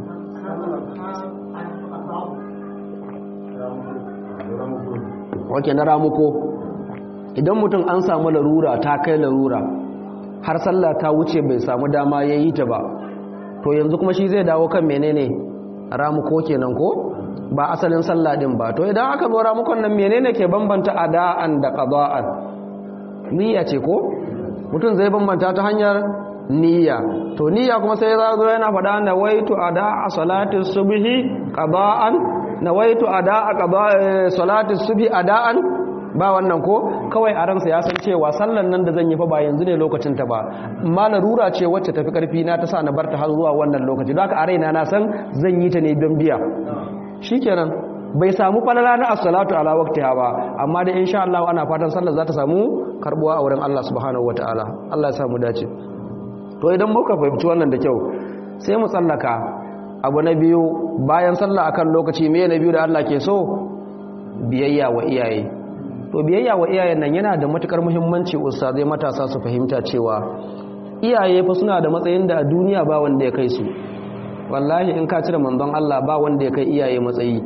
wake na ramuko idan mutum an samu larura ta kai larura har sallah ta wuce bai samu dama ya yi ta ba to yanzu kuma shi zai dawo kan menene ramuko kenan ko ba asalin sallah din ba to idan aka zo ramukon nan menene ke bambanta ada'an da qada'an niyya ce ko mutum zai bambanta ta hanyar niyya to niyya kuma sai ya zo yana faɗa na waitu ada'a salati subhi qada'an na waitu ada'a qada'a salati subhi ada'an ba wannan ko kawai a ransa ya san cewa sallan nan da zan yi fa ba yanzu ne lokacin ta ba amma larura ce wacce tafi karfi na ta sa na barta har zuwa wannan lokaci don haka a raina na san zan yi ta ne don biya shikenan bai samu falala na as-salatu ala waqtiha ba amma da insha Allah ana fatan sallar za ta samu karbuwa a wurin Allah subhanahu wataala Allah ya samu dace to idan muka fahimci wannan da kyau sai mu tsallaka abu na biyu bayan sallah akan lokaci me na biyu da Allah ke so biyayya wa iyaye to biyayya wa iyayen nan yana da matukar muhimmanci ustazai matasa su fahimta cewa iyaye fa suna da matsayin da a duniya ba wanda ya kai su wallahi in ka cire manzon Allah ba wanda ya kai iyaye matsayi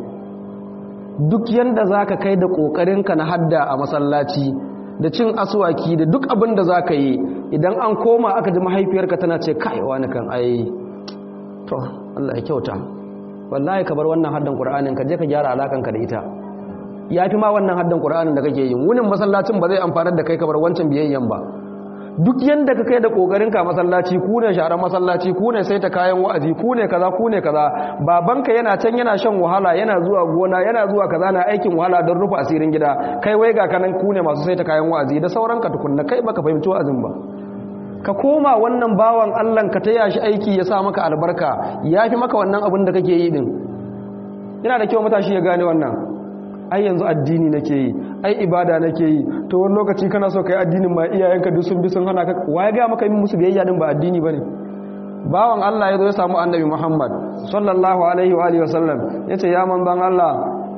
duk yanda zaka kai da kokarinka na hadda a masallaci da cin aswaki da duk abin da zaka yi idan an koma aka ji mahaifiyarka tana ce kai wani kan ai to Allah ya kyauta wallahi ka bar wannan haddan Qur'anin ka je ka gyara alakanka da ita yafi ma wannan haddan Qur'anin da kake yi wunin masallacin ba zai amfanar da kai ka bar wancan biyayyen ba duk yanda ka kai da kokarin ka masallaci ku ne sharan masallaci ku ne sai ta kayan wa'azi ku ne kaza ku ne kaza babanka yana can yana shan wahala yana zuwa gona yana zuwa kaza na aikin wahala don rufe asirin gida kai wai ga kanan ku ne masu sai ta kayan wa'azi da sauran ka tukunna kai baka fahimci wa'azin ba ka koma wannan bawan Allah ka taya shi aiki ya sa maka albarka yafi maka wannan abin da kake yi din yana da kyau matashi ya gane wannan ai yanzu addini nake yi ai ibada nake yi to wani lokaci kana so kai addinin ma iyayenka duk sun bi sun hana ka waye ga maka yin musu biyayya din ba addini bane bawan Allah ya zo ya samu annabi Muhammad sallallahu alaihi wa alihi wasallam yace ya manzon Allah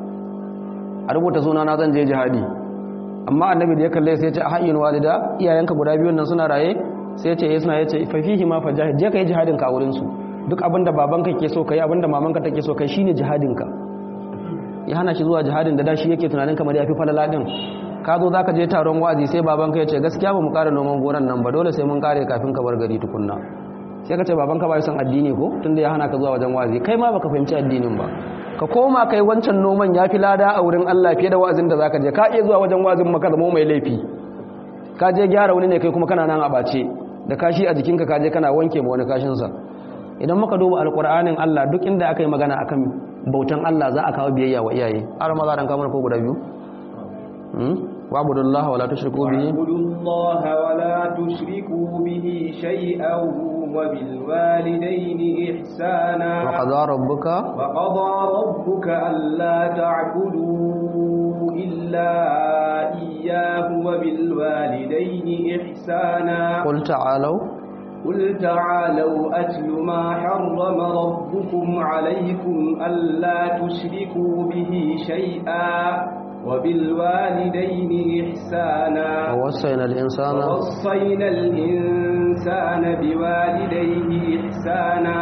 a rubuta suna na zan je jihadi amma annabi da ya kalle sai ya ce hayyin walida iyayenka guda biyun nan suna raye sai ya ce eh suna yace fa fihi ma fajahid je kai jihadin ka a wurin su duk abinda babanka ke so kai abinda mamanka take so kai shine jihadin ka ya hana shi zuwa jihadin da dashi yake tunanin kamar ya fi falala din ka zo za ka je taron wa'azi sai babanka ya ce gaskiya ba mu ƙara noman gonan nan ba dole sai mun ƙare kafin ka bar gari tukunna sai ka ce babanka ba son addini ko tun da ya hana ka zuwa wajen wa'azi kai ma baka fahimci addinin ba ka koma kai wancan noman ya fi lada a wurin Allah fiye da wa'azin da zaka je ka iya zuwa wajen wa'azin maka zama mai laifi ka je gyara wani ne kai kuma kana nan a bace da kashi a jikinka ka je kana wanke ma wani kashinsa idan muka duba alƙur'anin Allah duk inda aka yi magana akan bautan Allah za a kawo biyayya wa iyaye har ma za a kamar ko guda biyu wa'budullaha wala tushriku bihi wa'budullaha wala tushriku bihi shay'an wa bil walidayni ihsana wa qadara rabbuka wa qadara rabbuka alla ta'budu illa iyyahu wa bil walidayni ihsana qul ta'alu قل تعالوا أتل ما حرم ربكم عليكم ألا تشركوا به شيئا وبالوالدين إحسانا ووصينا الإنسان ووصينا الإنسان بوالديه إحسانا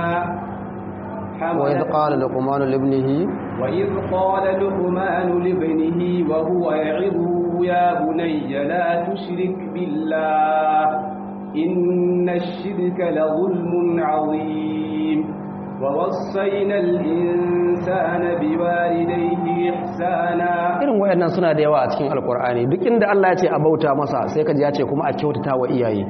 وإذ قال لقمان لابنه وإذ قال لقمان لابنه وهو يعظه يا بني لا تشرك بالله إن الشرك لظلم عظيم ووصينا الإنسان بوالديه إحسانا irin wayannan suna da yawa a cikin alkur'ani duk inda Allah ya ce a bauta masa sai kaji ya ce kuma a kyautata wa iyaye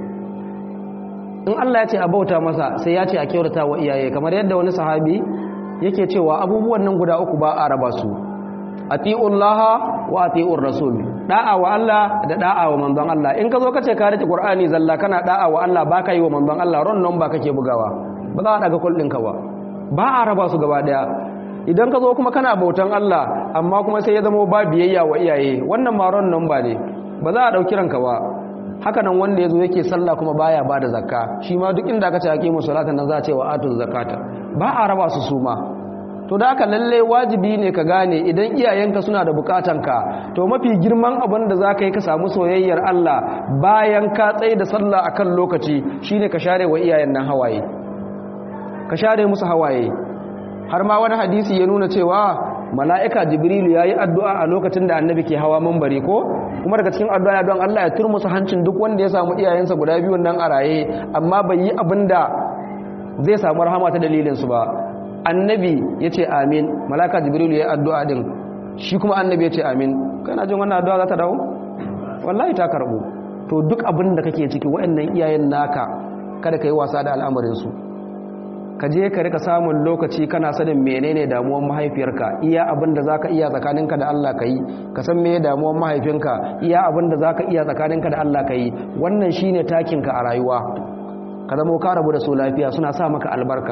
in Allah ya ce a bauta masa sai ya ce a kyautata wa iyaye kamar yadda wani sahabi yake cewa abubuwan nan guda uku ba a raba su atiullaha wa atiur rasul da'a wa Allah da da'a wa manzon Allah in ka zo ka ce ka rike Qur'ani zalla kana da'a wa Allah baka yi wa manzon Allah ron nan ba kake bugawa ba za a daga kullin ka ba ba a raba su gaba daya idan ka zo kuma kana bautan Allah amma kuma sai ya zama ba biyayya wa iyaye wannan ma ron nan ba ne ba za a dauki ranka ba haka nan wanda yazo yake sallah kuma baya bada zakka shi ma duk inda ka ce aqimu salatan nan za a ce wa atu zakata ba a raba su su ma to da haka lalle wajibi ne ka gane idan iyayenka suna da bukatanka to mafi girman abin da za ka yi ka samu soyayyar Allah bayan ka tsaye da sallah akan lokaci shine ka share wa iyayen nan hawaye ka share musu hawaye har ma wani hadisi ya nuna cewa mala'ika jibrilu yayi addu'a a lokacin da annabi ke hawa mambari ko kuma daga cikin addu'a don Allah ya turmusu hancin duk wanda ya samu iyayensa guda biyu nan a raye amma bai yi abin da zai samu rahama ta dalilin su ba annabi ya ce amin malaka jibrilu ya addu'a din shi kuma annabi ya ce amin kana jin wannan addu'a za ta dawo wallahi ta karbu to duk abin da kake ciki waɗannan iyayen naka kada ka yi wasa da al'amarinsu ka je ka rika samun lokaci kana sanin menene damuwar mahaifiyarka iya abin da zaka iya tsakaninka da Allah ka yi ka san meye damuwar mahaifinka iya abin da zaka iya tsakaninka da Allah ka yi wannan shine takinka a rayuwa ka zama ka rabu da su lafiya suna sa maka albarka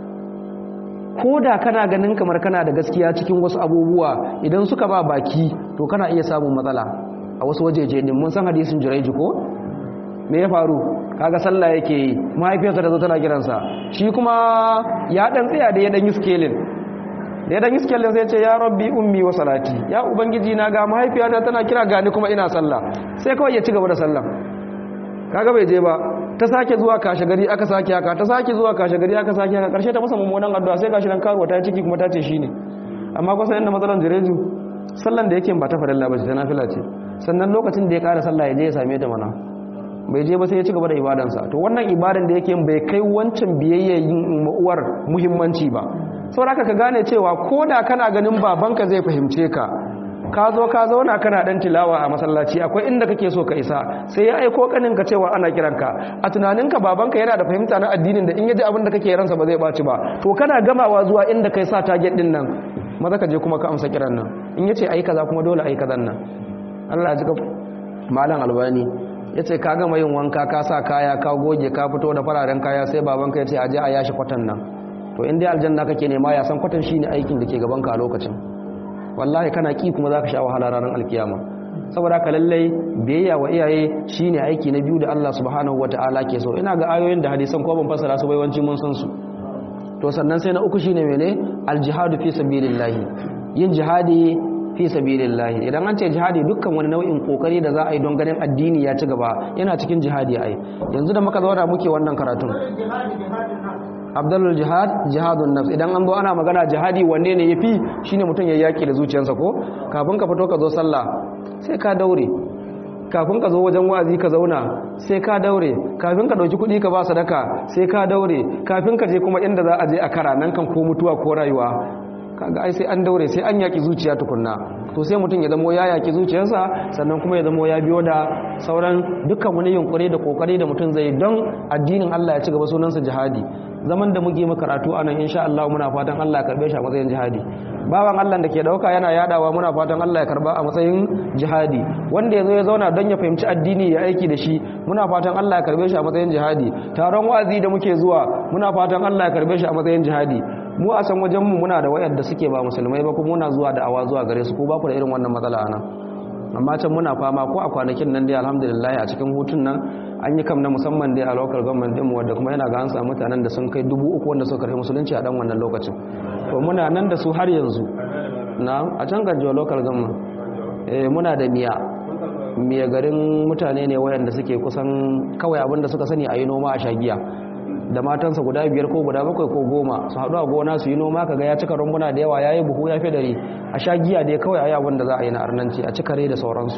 ko da kana ganin kamar kana da gaskiya cikin wasu abubuwa idan suka ba baki to kana iya samun matsala a wasu wajeje din mun san hadisin jiraiji ko me ya faru kaga sallah yake yi mahaifiyarsa da zo tana kiransa shi kuma ya dan tsaya da ya dan yi scaling da ya dan yi scaling sai ce ya rabbi ummi wa salati ya ubangiji na ga mahaifiyata tana kira gani kuma ina sallah sai kawai ya ci gaba da sallah kaga bai je ba ta sake zuwa kashe gari aka sake haka ta sake zuwa kashe gari aka sake haka karshe ta masa mummunan addu'a sai gashi nan karuwa ta ciki kuma ta ce shine amma kusa inda matsalan jireju sallan da yake ba ta farilla ba ce ta nafila ce sannan lokacin da ya kara sallah ya je ya same ta mana bai je ba sai ya ci gaba da ibadansa to wannan ibadan da yake bai kai wancan biyayyayin uwar muhimmanci ba saboda ka gane cewa ko da kana ganin babanka zai fahimce ka ka zo ka zauna kana dan tilawa a masallaci akwai inda kake so ka isa sai ya aiko kanin ka cewa ana kiranka a tunaninka babanka yana da fahimta na addinin da in yaji abin da kake ransa ba zai baci ba to kana gamawa zuwa inda kai sa target din nan maza ka je kuma ka amsa kiran nan in yace ayi kaza kuma dole ayi kazan nan Allah ya jika malam albani yace ka gama yin wanka ka sa kaya ka goge ka fito da fararen kaya sai babanka yace aje a yashi kwatan nan to in dai aljanna kake nema ya san kwatan shine aikin da ke gaban ka a lokacin wallahi kana ki kuma zaka sha wahala ranar alkiyama saboda ka lallai biyayya wa iyaye shine aiki na biyu da Allah subhanahu wataala ke so ina ga ayoyin da hadisan ko ban fassara su baiwanci mun san su to sannan sai na uku shine mene aljihadu fi sabilillah yin jihadi fi sabilillah idan an ce jihadi dukkan wani nau'in kokari da za a yi don ganin addini ya ci gaba yana cikin jihadi ai yanzu da muka zauna muke wannan karatun abdullul jihad jihadun nafs idan an zo ana magana jihadi wanne ne yafi shine mutum ya yaki da zuciyarsa ko kafin ka fito ka zo sallah sai ka daure kafin ka zo wajen wa'azi ka zauna sai ka daure kafin ka dauki kuɗi ka ba sadaka sai ka daure kafin ka je kuma inda za a je a kara nan kan ko mutuwa ko rayuwa kaga ai sai an daure sai an yaki zuciya tukunna to sai mutum ya zamo ya yaki zuciyarsa sannan kuma ya zamo ya biyo da sauran dukkan wani yunkuri da kokari da mutum zai don addinin Allah ya ci gaba sunansa jihadi zaman da muke mu karatu anan insha Allah muna fatan Allah ya karbe shi a matsayin jihadi bawan Allah da ke dauka yana yadawa muna fatan Allah ya karba a matsayin jihadi wanda yazo ya zauna don ya fahimci addini ya aiki da shi muna fatan Allah ya karbe shi a matsayin jihadi taron wa'azi da muke zuwa muna fatan Allah ya karbe shi a matsayin jihadi mu a san wajenmu muna da wayar da suke ba musulmai ba kuma muna zuwa da awa zuwa gare su ko ba ku da irin wannan matsala anan amma can muna fama ko a kwanakin nan dai alhamdulillah a cikin hutun nan an yi kam na musamman dai a local government din mu wanda kuma yana ga an samu mutanen da sun kai dubu uku wanda suka karɓi musulunci a dan wannan lokacin to muna nan da su har yanzu na a can ganjo local government eh muna da miya miya garin mutane ne wayanda suke kusan kawai abin da suka sani a yi noma a shagiya da matansa guda biyar ko guda bakwai ko goma su haɗu a gona su yi noma kaga ya cika rumbuna da yawa ya yi buhu ya fi dare a sha giya dai kawai a yawon da za a yi na arnanci a cikare da sauransu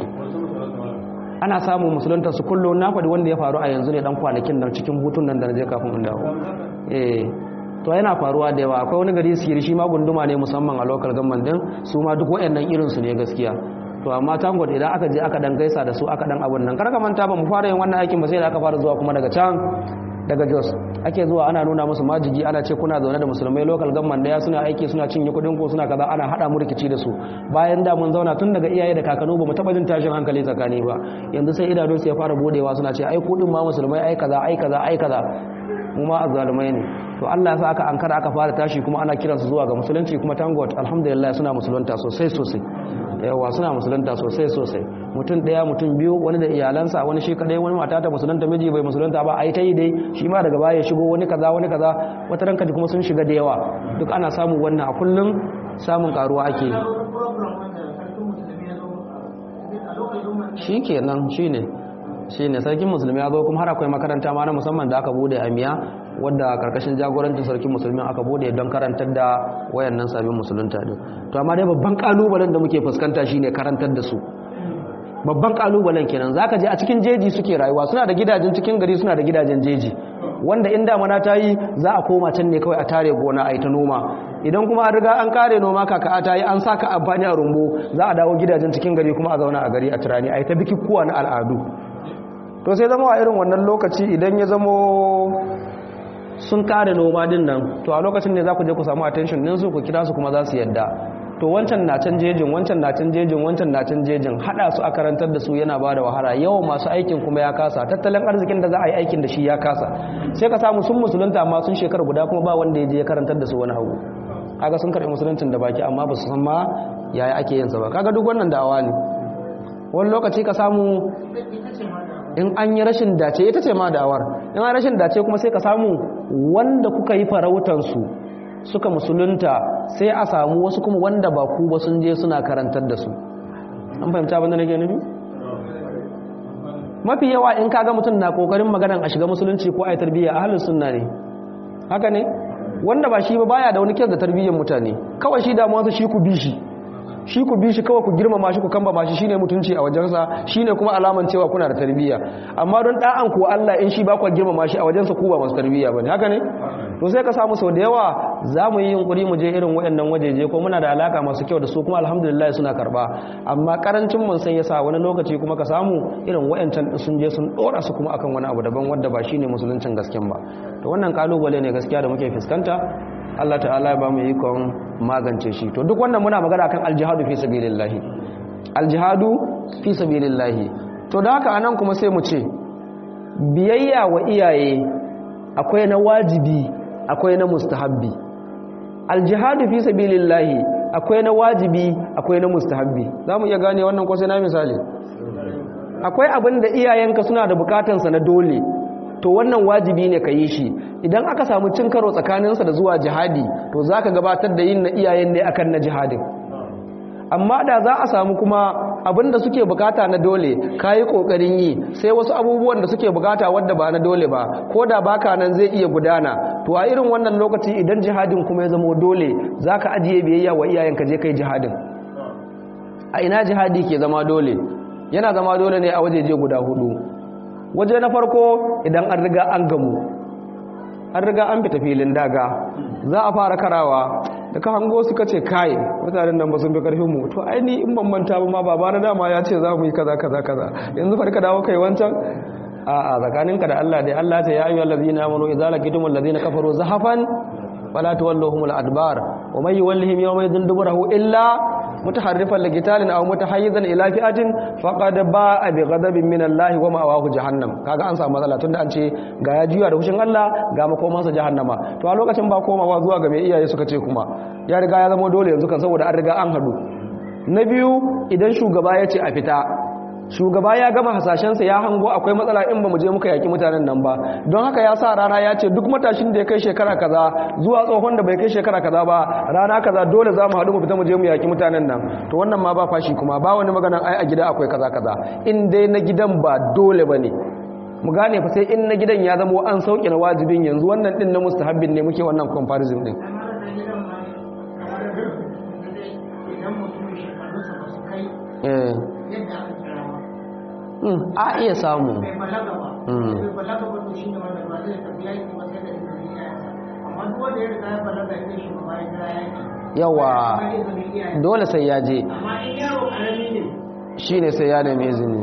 ana samun musulunta su kullum na faɗi wanda ya faru a yanzu ne dan kwanakin nan cikin hutun nan da na je kafin in dawo eh to yana faruwa da yawa akwai wani gari siri shi ma gunduma ne musamman a local government din su ma duk waɗannan irin su ne gaskiya to amma tangon idan aka je aka dan gaisa da su aka dan abun nan kar ka manta ba mu fara yin wannan aikin ba sai da aka fara zuwa kuma daga can daga jos ake zuwa ana nuna musu majigi ana ce kuna zaune da musulmai local government daya suna aiki suna cinye kudin ko suna kaza ana hada mu rikici da su bayan da mun zauna tun daga iyaye da kakanu ba mu taba jin tashin hankali tsakani ba yanzu sai idanun su ya fara bodewa suna ce ai kudin ma musulmai ai kaza ai kaza ai kaza mu ma azzalumai ne to Allah ya sa aka ankara aka fara tashi kuma ana kiransu zuwa ga musulunci kuma tangot alhamdulillah suna musulunta sosai sosai yawa suna musulunta sosai sosai mutum daya mutum biyu wani da iyalansa wani shi kadai wani mata ta musulunta miji bai musulunta ba ai ta yi dai shi ma daga baya shigo wani kaza wani kaza wata ranka kuma sun shiga da yawa duk ana samun wannan a kullum samun karuwa ake shi kenan shi ne shi ne sarkin musulmi ya zo kuma har akwai makaranta ma na musamman da aka bude a miya wadda karkashin jagorancin sarkin musulmi aka bude don karantar da wayannan sabbin musulunta din to amma dai babban kalubalen da muke fuskanta shine karantar da su babban kalubalen kenan zaka je a cikin jeji suke rayuwa suna da gidajen cikin gari suna da gidajen jeji wanda in damana ta yi za a koma can ne kawai a tare gona a yi ta noma idan kuma an riga an kare noma kaka ta yi an saka amfani a rumbu za a dawo gidajen cikin gari kuma a zauna a gari a turani a yi ta bikikuwa na al'adu to sai zama a irin wannan lokaci idan ya zamo sun kare noma din nan to a lokacin ne za ku je ku samu attention din su ku kira su kuma za su yadda to wancan na can jejin wancan na can jejin wancan na can jejin hada su a karantar da su yana ba da wahala yawan masu aikin kuma ya kasa tattalin arzikin da za a yi aikin da shi ya kasa sai ka samu sun musulunta amma sun shekar guda kuma ba wanda ya je ya karantar da su wani hagu kaga sun karɓi musuluncin da baki amma ba su san ma yaya ake yin sa ba kaga duk wannan da'awa ne wani lokaci ka samu in an yi rashin dace ita ce ma da'awar in an rashin dace kuma sai ka samu wanda kuka yi farautansu suka musulunta sai a samu wasu kuma wanda ba ku ba sun je suna karantar da su an fahimta abin da nake nufi mafi yawa in kaga mutum na kokarin maganan a shiga musulunci ko a yi tarbiyya a halin sunna ne haka ne wanda ba shi ba baya da wani kyau da tarbiyyar mutane kawai shi damuwarsa shi ku bi shi shi ku bi shi kawai ku girmama shi ku kamba shi shine mutunci a wajensa shine kuma alaman cewa kuna da tarbiyya amma don da'an ku Allah in shi ba ku girmama shi a wajensa ku ba masu tarbiyya bane haka ne to sai ka samu sau da yawa za mu yi yunkuri mu je irin waɗannan wajeje ko muna da alaka masu kyau da su kuma alhamdulillah suna karba amma karancin mun sai yasa wani lokaci kuma ka samu irin waɗancan sun je sun dora su kuma akan wani abu daban wanda ba shine musuluncin gasken ba to wannan kalubale ne gaskiya da muke fuskanta Allah ta'ala ya ba mu ikon magance shi to duk wannan muna magana kan aljihadu fi sabilillahi aljihadu fi sabilillahi to da haka anan kuma sai mu ce biyayya wa iyaye akwai na wajibi akwai na mustahabbi aljihadu fi sabilillahi akwai na wajibi akwai na mustahabbi zamu iya gane wannan ko sai na misali akwai abin da iyayenka suna da bukatansa na dole to wannan wajibi ne ka yi shi idan aka samu cin karo tsakaninsa da zuwa jihadi to za ka gabatar da yin na iyayen ne akan na jihadin amma da za a samu kuma abinda suke bukata na dole ka yi ƙoƙarin yi sai wasu abubuwan da suke bukata wadda ba na dole ba ko da baka nan zai iya gudana to a irin wannan lokaci idan jihadin kuma ya zama dole za ka ajiye biyayya wa iyayenka je kai jihadin a ina jihadi ke zama dole yana zama dole ne a wajeje guda hudu waje na farko idan an riga an gamu an riga an fita filin daga za a fara karawa da ka hango suka ce kai mutanen nan ba sun fi karfin mu to aini in ban manta ba ma baba na dama ya ce za mu yi kaza kaza kaza yanzu farka dawo kai wancan a a tsakaninka da Allah dai Allah ta ya ayyuhal ladina amanu idza laqitumul ladina kafaru zahafan fala tuwalluhumul adbar wa may yuwallihim yawma idhin duburahu illa mutaharrifan liqitalin aw mutahayyizan ila fi'atin faqad ba'a bi ghadabin min Allah wa ma'awahu jahannam kaga an samu matsala tunda an ce ga ya juya da hushin Allah ga makomansa jahannama to a lokacin ba komawa zuwa ga mai iyaye suka ce kuma ya riga ya zama dole yanzu kan saboda an riga an hadu na biyu idan shugaba ya ce a fita shugaba ya gama hasashensa ya hango akwai matsala in ba mu je muka yaki mutanen nan ba don haka ya sa rana ya ce duk matashin da ya kai shekara kaza zuwa tsohon da bai kai shekara kaza ba rana kaza dole za mu haɗu mu fita mu je mu yaki mutanen nan to wannan ma ba fashi kuma ba wani maganan ai a gida akwai kaza kaza in dai na gidan ba dole ba ne mu gane fa sai in na gidan ya zama an sauke na wajibin yanzu wannan din na mustahabbin ne muke wannan comparison din eh a iya samu yawa dole sai ya je shi ne sai ya nemi izini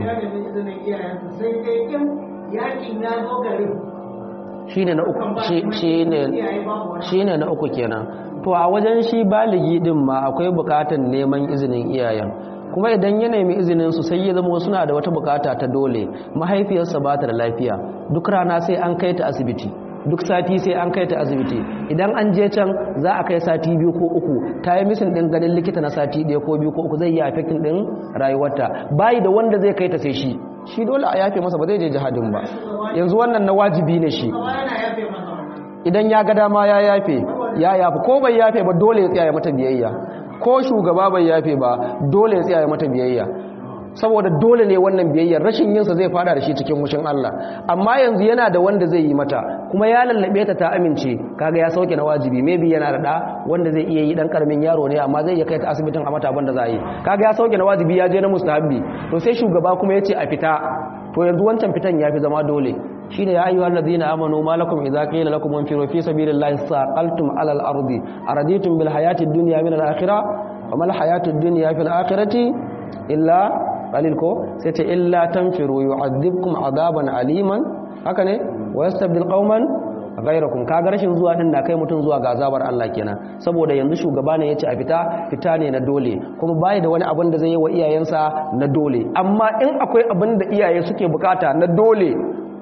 shi ne na uku shi ne na uku kenan to a wajen shi baligi din ma akwai bukatan neman izinin iyayen kuma idan ya nemi izinin su sai ya zama suna da wata bukata ta dole mahaifiyarsa ba ta da lafiya duk rana sai an kai ta asibiti duk sati sai an kai ta asibiti idan an je can za a kai sati biyu ko uku ta yi misin ɗin ganin likita na sati ɗaya ko biyu ko uku zai yi affecting ɗin rayuwarta bayi da wanda zai kai ta sai shi shi dole a yafe masa ba zai je jihadin ba yanzu wannan na wajibi ne shi idan ya ga dama ya yafe ya yafe ko bai yafe ba dole ya tsaya mata biyayya ko shugaba bai yafe ba dole ya tsaya mata biyayya saboda dole ne wannan biyayyar rashin yinsa zai fada da shi cikin mushin Allah amma yanzu yana da wanda zai yi mata kuma ya lallabe ta ta amince kaga ya sauke na wajibi maybe yana da da wanda zai iya yi dan karamin yaro ne amma zai iya kai ta asibitin a mata abin da za yi kaga ya sauke na wajibi ya je na mustahabbi to sai shugaba kuma yace a fita to yanzu wancan fitan yafi zama dole shine ya ayyuhal ladina amanu malakum idza qila lakum infiru fi sabilillahi saqaltum ala al-ardi araditum bil hayati ad-dunya min al-akhirah wa mal hayatu ad-dunya fil akhirati illa qalil ko sai ta illa tanfiru yu'adhibkum adaban aliman haka ne wa yastabdil qauman ghayrakum kaga rashin zuwa din na kai mutun zuwa ga azabar Allah kenan saboda yanzu shugaba ne yace a fita fita ne na dole kuma bai da wani abin da zai yi wa iyayensa na dole amma in akwai abin da iyaye suke bukata na dole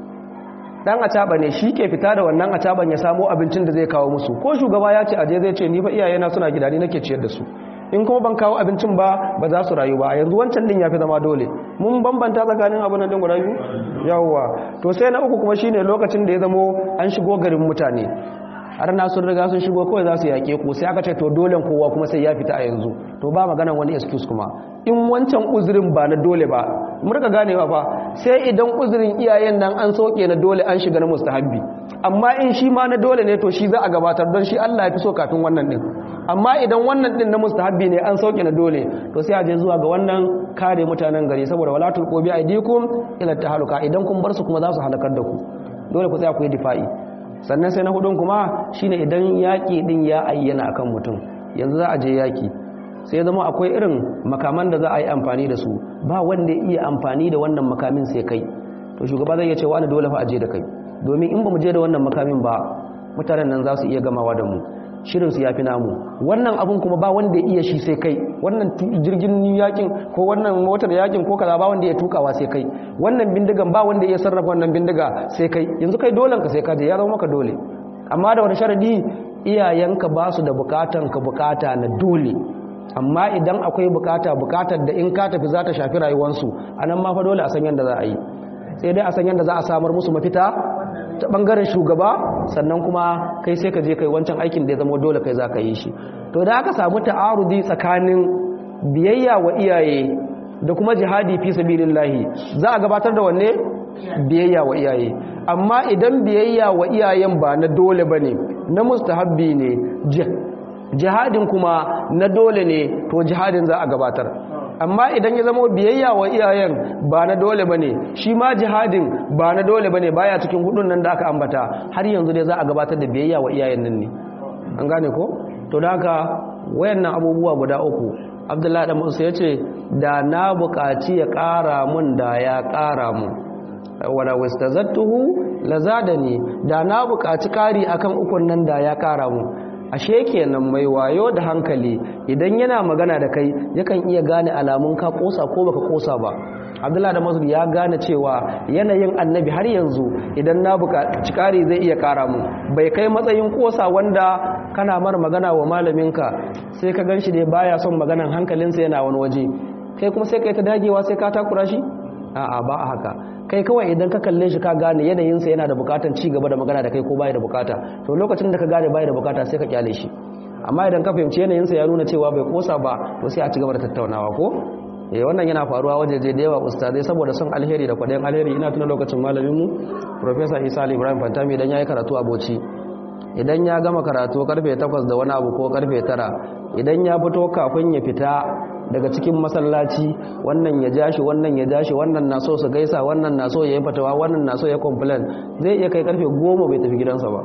dan acaba ne shi ke fita da wannan acaban ya samo abincin da zai kawo musu ko shugaba ya ce aje zai ce ni fa iyayena suna gida ni nake ciyar da su in kuma ban kawo abincin ba ba za su rayu ba yanzu wancan din ya fi zama dole mun bambanta tsakanin abin nan din guda biyu yawwa to sai na uku kuma shine lokacin da ya zamo an shigo garin mutane har na sun riga sun shigo kawai za su yaƙe ku sai aka ce to dole kowa kuma sai ya fita a yanzu to ba maganan wani excuse kuma in wancan uzurin ba na dole ba mun rika ganewa fa sai idan uzurin iyayen nan an soke na dole an shiga na mustahabbi amma in shi ma na dole ne to shi za a gabatar don shi Allah ya fi so kafin wannan din amma idan wannan din na mustahabbi ne an sauke na dole to sai a je zuwa ga wannan kare mutanen gari saboda wala tulqu bi aidikum ila tahaluka idan kun bar su kuma za su halakar da ku dole ku tsaya ku yi difa'i sannan sai na hudun kuma shine idan yaki din ya ayyana akan mutum yanzu za a je yaki sai ya zama akwai irin makaman da za a yi amfani da su ba wanda ya iya amfani da wannan makamin sai kai to shugaba zai iya ce wani dole fa a je da kai domin in ba mu je da wannan makamin ba mutanen nan za su iya gamawa da mu shirinsu ya fi namu wannan abun kuma ba wanda ya iya shi sai kai wannan jirgin yakin ko wannan motar yakin ko kaza ba wanda ya tukawa sai kai wannan bindigan ba wanda ya sarrafa wannan bindiga sai kai yanzu kai dolen ka sai ka je ya zama maka dole amma da wani sharadi iyayenka ba su da bukatan ka bukata na dole amma idan akwai bukata bukatar da in ka tafi za ta shafi rayuwarsu anan ma fa dole a san yadda za a yi sai dai a san yadda za a samar musu mafita ta bangaren shugaba sannan kuma kai sai ka je kai wancan aikin da ya zama dole kai za ka yi shi to da aka samu ta'arudi tsakanin biyayya wa iyaye da kuma jihadi fi sabilillahi za a gabatar da wanne biyayya wa iyaye amma idan biyayya wa iyayen ba na dole bane na mustahabbi ne jihadin kuma na dole ne to jihadin za a gabatar amma idan ya zama biyayya wa iyayen ba na dole bane shi ma jihadin ba na dole bane baya cikin hudun nan da aka ambata har yanzu dai za a gabatar da biyayya wa iyayen nan ne an gane ko to da haka wayannan abubuwa guda uku abdullahi da musa yace da na buƙaci ya ƙara mun da ya ƙara mun wala wastazattuhu lazadani da na buƙaci ƙari akan ukun nan da ya ƙara mun ashe kenan mai wayo da hankali idan yana magana da kai yakan iya gane alamun ka kosa ko baka kosa ba abdullahi da masud ya gane cewa yanayin annabi har yanzu idan na buƙaci ƙari zai iya ƙara mu bai kai matsayin kosa wanda kana mar magana wa malaminka sai ka ganshi dai baya son maganan hankalinsa yana wani waje kai kuma sai kai ta dagewa sai ka takura shi a'a ba a haka kai kawai idan ka kalle shi ka gane yanayinsa yana da bukatan ci gaba da magana da kai ko baya da bukata to lokacin da ka gane baya da bukata sai ka kyale shi amma idan ka fahimci yanayinsa ya nuna cewa bai kosa ba to sai a ci gaba da tattaunawa ko eh wannan yana faruwa wajeje da yawa ustazai saboda son alheri da kwadayin alheri ina tuna lokacin malamin mu professor Isa Ali Ibrahim Fantami idan yayi karatu a Bauchi idan ya gama karatu karfe 8 da wani abu ko karfe 9 idan ya fito kafin ya fita daga cikin masallaci wannan ya jashi wannan ya jashi wannan na so su gaisa wannan na so ya yi fatawa wannan na so ya complain zai iya kai karfe goma bai tafi gidansa ba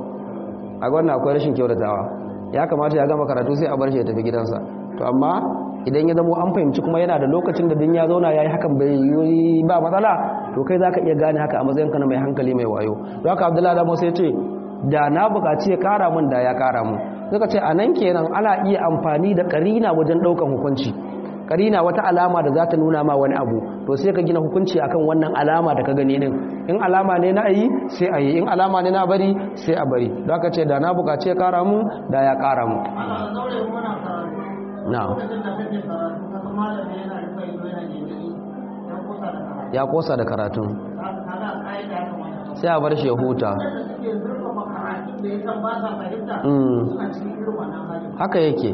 a wannan akwai rashin kyautatawa ya kamata ya gama karatu sai a bar shi ya tafi gidansa to amma idan ya zamo an fahimci kuma yana da lokacin da din ya zauna ya yi hakan bai yi ba matsala to kai za ka iya gane haka a matsayinka na mai hankali mai wayo don haka abdullahi da musa ya ce da na bukaci ya kara mun da ya kara mun suka ce a nan kenan ana iya amfani da karina wajen daukan hukunci karina wata alama da za ta nuna ma wani abu to sai ka gina hukunci akan wannan alama da ka gani din in alama ne na ayi sai ayi in alama ne na bari sai a bari don haka ce da na bukaci ya kara mu da ya kara mu na'am ya kosa da karatun sai a bar shi ya huta haka yake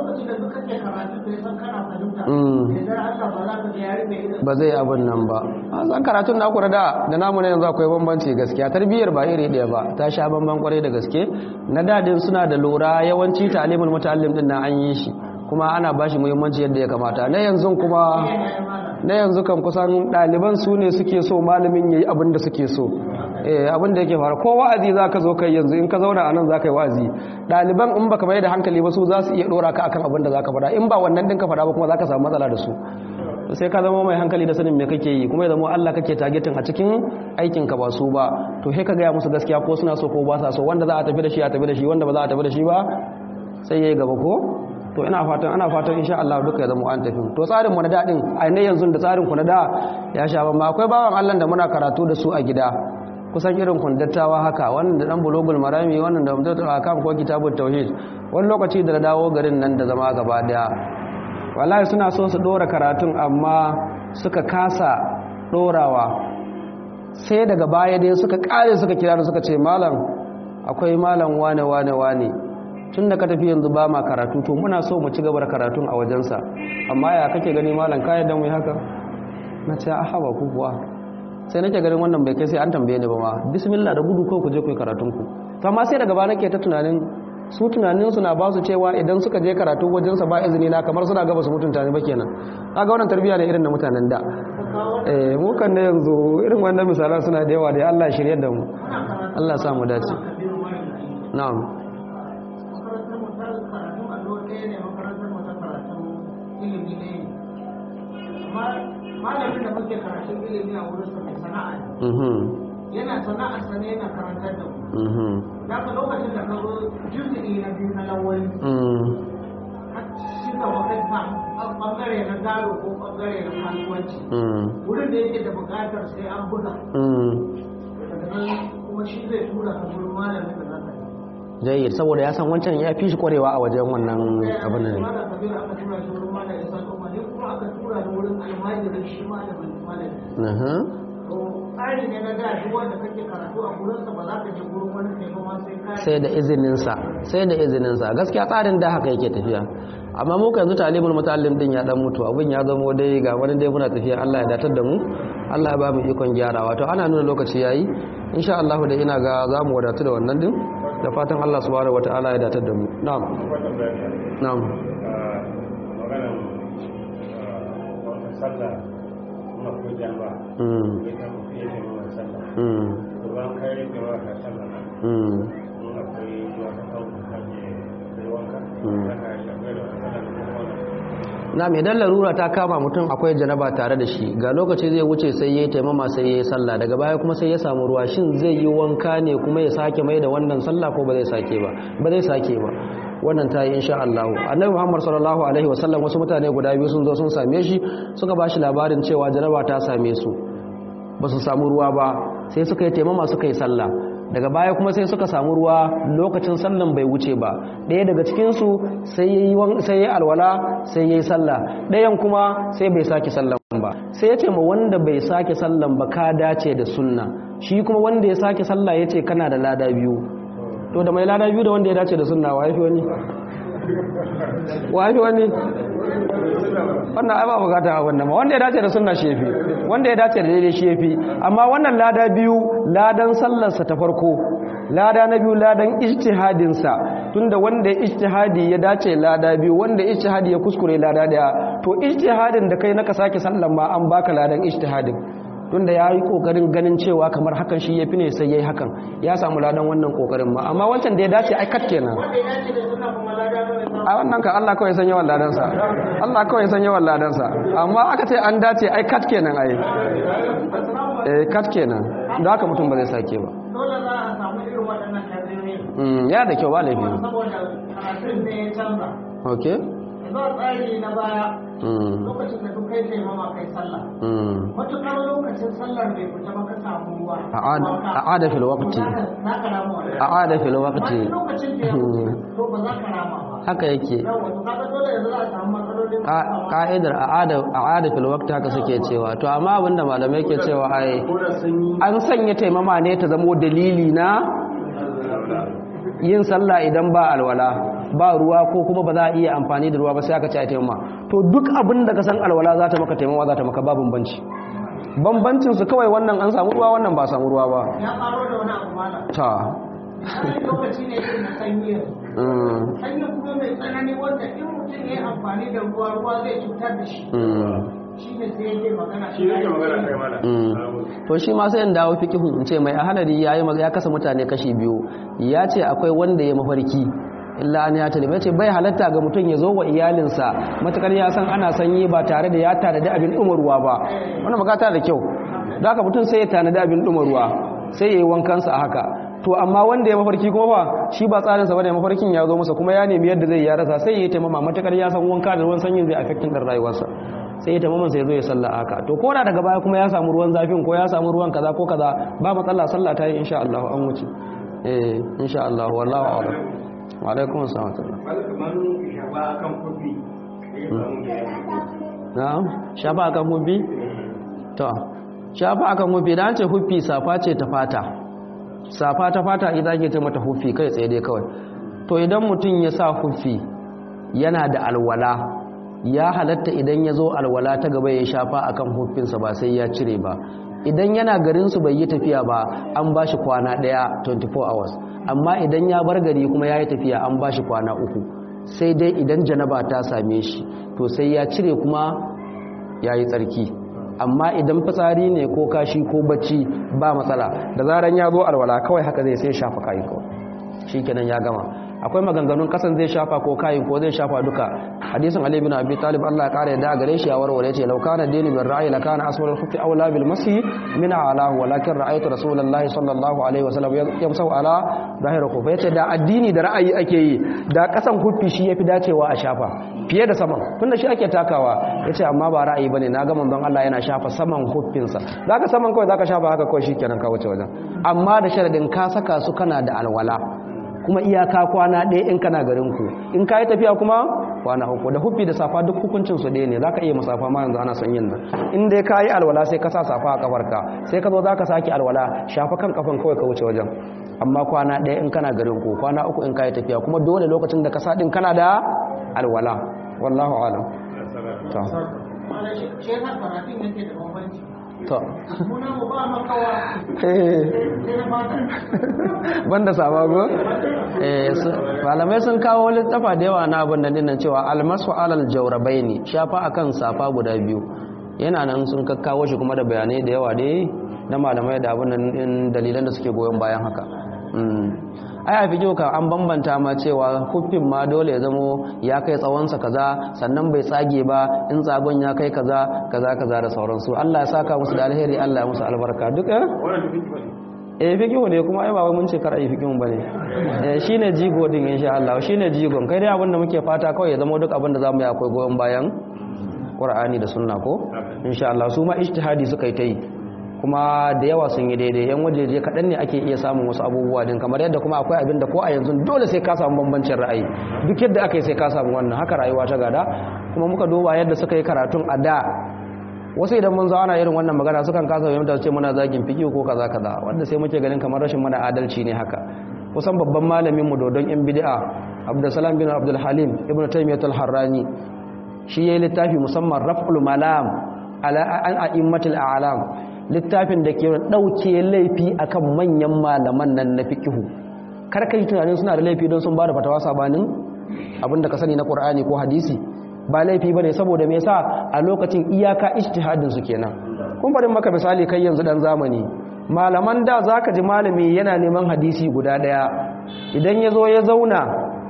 ba zai abin nan ba a san karatun na kura da da namu na yanzu akwai bambanci gaskiya tarbiyyar ba iri ɗaya ba ta sha bamban kwarai da gaske na dadin suna da lura yawanci talimul mutalim din na an yi shi kuma ana bashi muhimmanci yadda ya kamata na yanzu kuma na yanzu kan kusan ɗaliban su ne suke so malamin yayi abin da suke so eh abin da yake fara ko wa'azi za ka zo kai yanzu in ka zauna a nan za ka yi wa'azi ɗaliban in baka mai da hankali ba su za su iya ɗora ka akan abin da za ka faɗa in ba wannan ɗin ka faɗa ba kuma za ka samu matsala da su sai ka zama mai hankali da sanin me kake yi kuma ya zama Allah kake targeting a cikin aikin ka ba su ba to sai ka gaya musu gaskiya ko suna so ko ba sa so wanda za a tafi da shi a tafi da shi wanda ba za a tafi da shi ba sai yayi gaba ko to ina fatan ana fatan insha Allah duka ya zama an tafi to tsarin mu na dadin a ne yanzu da tsarin ku na da ya sha ban akwai bawan Allah da muna karatu da su a gida kusan irin kundattawa haka wannan da dan bulugul marami wannan da mutum akam ko kitabut tauhid wani lokaci da dawo garin nan da zama gaba daya wallahi suna so su dora karatun amma suka kasa dorawa sai daga baya dai suka kare suka kira da suka ce malam akwai malam wane wane wane tun da ka tafi yanzu ba ma karatu to muna so mu ci gaba da karatun a wajensa amma ya kake gani malam kayan dan wai haka na ce a haba ku kuwa sai nake ganin wannan bai kai sai an tambaye ni ba ma bismillah da gudu ko ku je ku yi karatun ku to amma sai daga baya nake ta tunanin su tunaninsu na ba su cewa idan suka je karatu wajensa ba izini na kamar suna gaba su mutunta ne ba kenan kaga wannan tarbiyya ne irin na mutanen da eh mu kan ne yanzu irin wannan misalan suna da yawa da Allah ya shirye da mu Allah ya sa mu dace na'am makarantar mu ta karatun allo ɗaya ne makarantar mu ta karatun ilimi ɗaya ne amma malamin da muke karatun ilimi a wurin sa mai sana'a ne mhm yana sana'a sa ne yana karantar da mu mhm da ka lokacin da ka zo juzu'i na biyu na lawali mhm shi ka wakilta bangare na gado ko bangare na kasuwanci mhm wurin da yake da buƙatar sai an buga mhm daga nan kuma shi zai tura ka wurin malamin da za ka yi jayyid saboda ya san wancan ya fi shi kwarewa a wajen wannan abin nan ne Malam Kabir aka tura shi wurin malam Isa Kuma ne kuma aka tura ni wurin almajirin shi malamin malami. mhm To tsari ne na da duk wanda kake karatu a gurinsa ba za ka je gurin wani kai ba ma sai ka sai da izininsa sai da izininsa gaskiya tsarin da haka yake tafiya amma mu yanzu talibul muta'allim din ya dan mutu abin ya zamo dai ga wani dai muna tafiya Allah ya datar da mu Allah ya ba mu ikon gyarawa to ana nuna lokaci yayi insha Allah da ina ga za mu wadatu da wannan din da fatan Allah subhanahu wataala ya datar da mu na'am na'am maganan wata sallah muna ko jamba mm ita mutum ya ke nuna sallah mm to ban kai rike wa ka sallah nan mm in akwai wata kawo ka je kai wanka Mm. ka ka shafe da wata sallah ko kuma na mai dan larura ta kama mutum akwai janaba tare da shi ga lokaci zai wuce sai ya taimama sai ya yi sallah daga baya kuma sai ya samu ruwa shin zai yi wanka ne kuma ya sake mai da wannan sallah ko ba zai sake ba ba zai sake ba wannan ta yi insha Allah annabi Muhammad sallallahu alaihi wasallam wasu mutane guda biyu sun zo sun same shi suka ba shi labarin cewa janaba ta same su ba su samu ruwa ba sai suka yi taimama suka yi sallah daga baya kuma sai suka samu ruwa lokacin sallan bai wuce ba ɗaya daga cikinsu sai ya yi wan- sai ya yi alwala sai ya yi sallah ɗayan kuma sai bai sake sallan ba sai ya ce ma wanda bai sake sallan ba ka dace da sunna shi kuma wanda ya sake sallah ya ce kana da lada biyu to da mai lada biyu da wanda ya dace da sunna wa yafi wani wa yafi wani wannan ai ba bukata a wannan ma wanda ya dace da sunna shi yafi wanda ya dace da daidai shi yafi amma wannan lada biyu ladan sallarsa ta farko lada na biyu ladan ijtihadin sa tunda wanda ya ijtihadi ya dace lada biyu wanda ijtihadi ya kuskure lada daya to ijtihadin da kai naka sake sallan ma an baka ladan ijtihadin tunda ya yi kokarin ganin cewa kamar hakan shi ya fi ne sai ya yi hakan ya samu ladan wannan kokarin ma amma wancan da ya dace ai kat kenan wanda ya dace da suna kuma lada nawa ya samu. a wannan ka Allah kawai san yawan ladansa Allah kawai san yawan ladansa amma aka ce an dace ai kat kenan ai eh kat kenan da haka mutum ba zai sake ba Dole za a samu irin waɗannan kabiyoyi. mm ya da kyau ba laifi Saboda karatun ne ya canza. okay Yanzu a tsari na baya mm lokacin da duk kai taimama kai sallah. mm Matuƙar lokacin sallar bai fita ba ka samu ruwa. A'ad- wanka, a'ada fil waqti. to za ka- Za ka rama wannan. a'ada fil waqti Wani lokacin da ya wuce to ba za ka rama ba. haka yake Yawwa to kaga dole yanzu za a samu matsalolin Ka- ka'idar a'ada a'ada fil waqti haka suke cewa to amma abinda malamai ke cewa ai an sanya taimama ne ta zamo dalili na yin sallah idan ba alwala ba ruwa ko kuma ba za a iya amfani da ruwa ba sai aka ce a taimama to duk abin da ka san alwala za ta maka taimama za ta maka ba bambanci bambancin su kawai wannan an samu ruwa wannan ba samu ruwa ba ya faro da wani abu malam. ta Wani lokaci ne irin na sanyi yanzu. mm, Sanyi kuma mai tsanani wanda in mutum ya yi amfani da ruwa ruwa zai cutar da shi. mm, shi ne sai yake magana shi yake magana kai mana to shi ma sai in dawo fiqhu in ce mai ahalari yayi ya kasa mutane kashi biyu ya ce akwai wanda ya mafarki illa an ya talima ce bai halatta ga mutum ya zo wa iyalinsa matakar ya san ana sanyi ba tare da ya tanadi abin ruwa ba wannan magata da kyau da haka mutum sai ya tanadi abin ruwa sai ya yi wankansa a haka to amma wanda ya mafarki kuma ba shi ba tsarinsa bane mafarkin ya zo masa kuma ya nemi yadda zai ya rasa sai ya yi taimama matakar ya san wanka da ruwan sanyin zai affecting din rayuwarsa sai ya taimama sai ya zo ya salla haka to ko da daga baya kuma ya samu ruwan zafin ko ya samu ruwan kaza ko kaza ba matsala sallah ta yi insha Allah an wuce eh insha Allah wallahu a'lam wa alaikum assalam na'am shafa akan hubbi to shafa akan hubbi dan ce hubbi safa ce ta fata safa ta fata idan ke ta mata hubbi kai tsaye dai kawai to idan mutum ya sa hubbi yana da alwala ya halatta idan ya zo alwala ta gaba ya shafa akan hubfinsa ba sai ya cire ba idan yana garinsu bai yi tafiya ba an ba shi kwana ɗaya 24 hours amma idan ya bar gari kuma ya yi tafiya an ba shi kwana uku sai dai idan janaba ta same shi to sai ya cire kuma ya yi tsarki amma idan fitsari ne ko kashi ko bacci ba matsala da zaran ya zo alwala kawai haka zai sai shafa kayi kawai shi kenan ya gama akwai maganganun kasan zai shafa ko kayin ko zai shafa duka hadisin ali bin abi talib Allah ya kare da gare shi ya warware ce law kana dini min ra'yi la kana aswal al-khuffi awla bil masi min alahu walakin ra'aytu rasulullahi sallallahu alaihi wasallam yamsahu ala zahir khuffi yace da addini da ra'ayi ake yi da kasan khuffi shi yafi dacewa a shafa fiye da saman tunda shi ake takawa yace amma ba ra'ayi bane na ga manzon Allah yana shafa saman khuffinsa zaka saman kawai zaka shafa haka kawai shikenan ka wuce wajen amma da sharadin ka saka su kana da alwala kuma iyaka kwana ɗaya in kana garinku in ka yi tafiya kuma kwana uku da huffi da safa duk hukuncin su ɗaya ne za ka iya masafa ma yanzu ana son yin nan in dai ka yi alwala sai ka sa safa a kafarka sai ka zo za ka sake alwala shafa kan kafan kawai ka wuce wajen amma kwana ɗaya in kana garinku kwana uku in ka yi tafiya kuma dole lokacin da ka sa ɗin kana da alwala wallahu alam to shi yasa karatun yake da bambanci to muna mu ba makawa eh sai na fata banda sabago eh su- malamai sun kawo littafa da yawa na abin da dinnan cewa almasu alal jawrabaini shafa akan safa guda biyu yana nan sun kakkawo shi kuma da bayanai da yawa dai na malamai da abin nan din dalilan da suke goyon bayan haka mm ai a fijo ka an bambanta ma cewa kuffin ma dole ya zamo ya kai tsawonsa kaza sannan bai tsage ba in tsagon ya kai kaza kaza kaza da sauransu Allah ya saka musu da alheri Allah ya musu albarka duk eh wannan duk ba eh fikihu ne kuma ai ba wai mun ce kar ai fikihun bane eh shine jigo din insha Allah shine jigon kai dai abinda muke fata kawai ya zama duk abinda zamu yi akwai goyon bayan Qur'ani da sunna ko insha Allah su ma ijtihadi suka yi ta yi kuma da yawa sun yi daidai yan wajeje kaɗan ne ake iya samun wasu abubuwa din kamar yadda kuma akwai abinda ko a yanzu dole sai ka samu bambancin ra'ayi duk yadda aka yi sai ka samu wannan haka rayuwa ta gada kuma muka duba yadda suka yi karatun a da wasu idan mun zauna irin wannan magana sukan kasa fahimta su ce muna zagin fiki ko kaza kaza wanda sai muke ganin kamar rashin mana adalci ne haka kusan babban malamin mu dodon yan bid'a Abdulsalam bin Abdul Halim Ibn Taymiyyah al-Harrani shi yayi littafi musamman Raf'ul Malam ala an a'immatul a'lam littafin da ke dauke laifi akan manyan malaman nan na fiqhu kar kai tunanin suna da laifi don sun ba da fatawa sabanin abinda ka sani na Qur'ani ko hadisi ba laifi ba ne saboda me yasa a lokacin iyaka ijtihadin su kenan kun bari maka misali kai yanzu dan zamani malaman da zaka ji malami yana neman hadisi guda daya idan ya zo ya zauna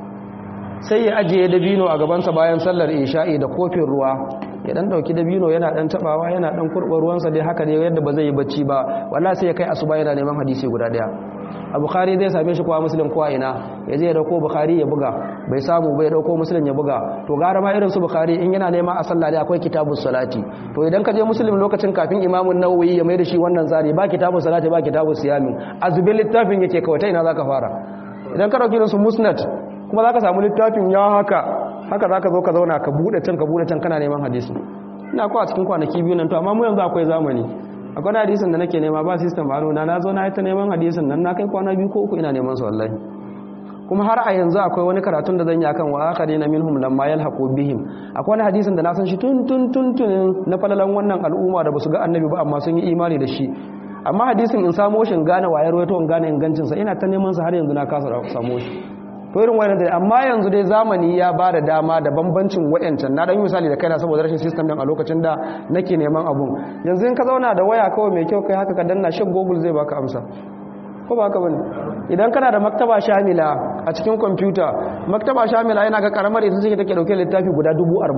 sai ya ajiye dabino a gabansa bayan sallar isha'i da kofin ruwa ya dan dauki dabino yana dan tabawa yana dan kurba ruwansa dai haka ne yadda ba zai yi bacci ba wallahi sai ya kai asuba yana neman hadisi guda daya a bukhari zai same shi kuwa muslim kuwa ina ya je ya dauko bukhari ya buga bai samu bai dauko muslim ya buga to gara ma irin su bukhari in yana nema a sallah dai akwai kitabus salati to idan ka je muslim lokacin kafin imamun nawawi ya mai da shi wannan zari ba kitabus salati ba kitabus siyami azubin littafin yake kawai ta ina zaka fara idan ka dauki su musnad kuma zaka samu littafin ya haka haka zaka zo ka zauna ka bude can ka bude can kana neman hadisi ina ko a cikin kwanaki biyu nan to amma mu yanzu akwai zamani akwai hadisin da nake nema ba system a nuna na zo na yi ta neman hadisin nan na kai kwana biyu ko uku ina neman su wallahi kuma har a yanzu akwai wani karatun da zan yi akan wa akharina minhum lamma yalhaqu bihim akwai wani hadisin da na san shi tun tun tun tun na falalan wannan al'umma da basu ga annabi ba amma sun yi imani da shi amma hadisin in samo shi in gane wayar wato in gane ingancin sa ina ta neman sa har yanzu na kasa samo shi to irin wayannan dai amma yanzu dai zamani ya ba da dama da bambancin wayancan na dan yi misali da kaina saboda rashin system din a lokacin da nake neman abun yanzu in ka zauna da waya kawai mai kyau kai haka ka danna shin google zai baka amsa ko ba haka bane idan kana da maktaba shamila a cikin kwamfuta maktaba shamila yana ga karamar ita ce take dauke littafi guda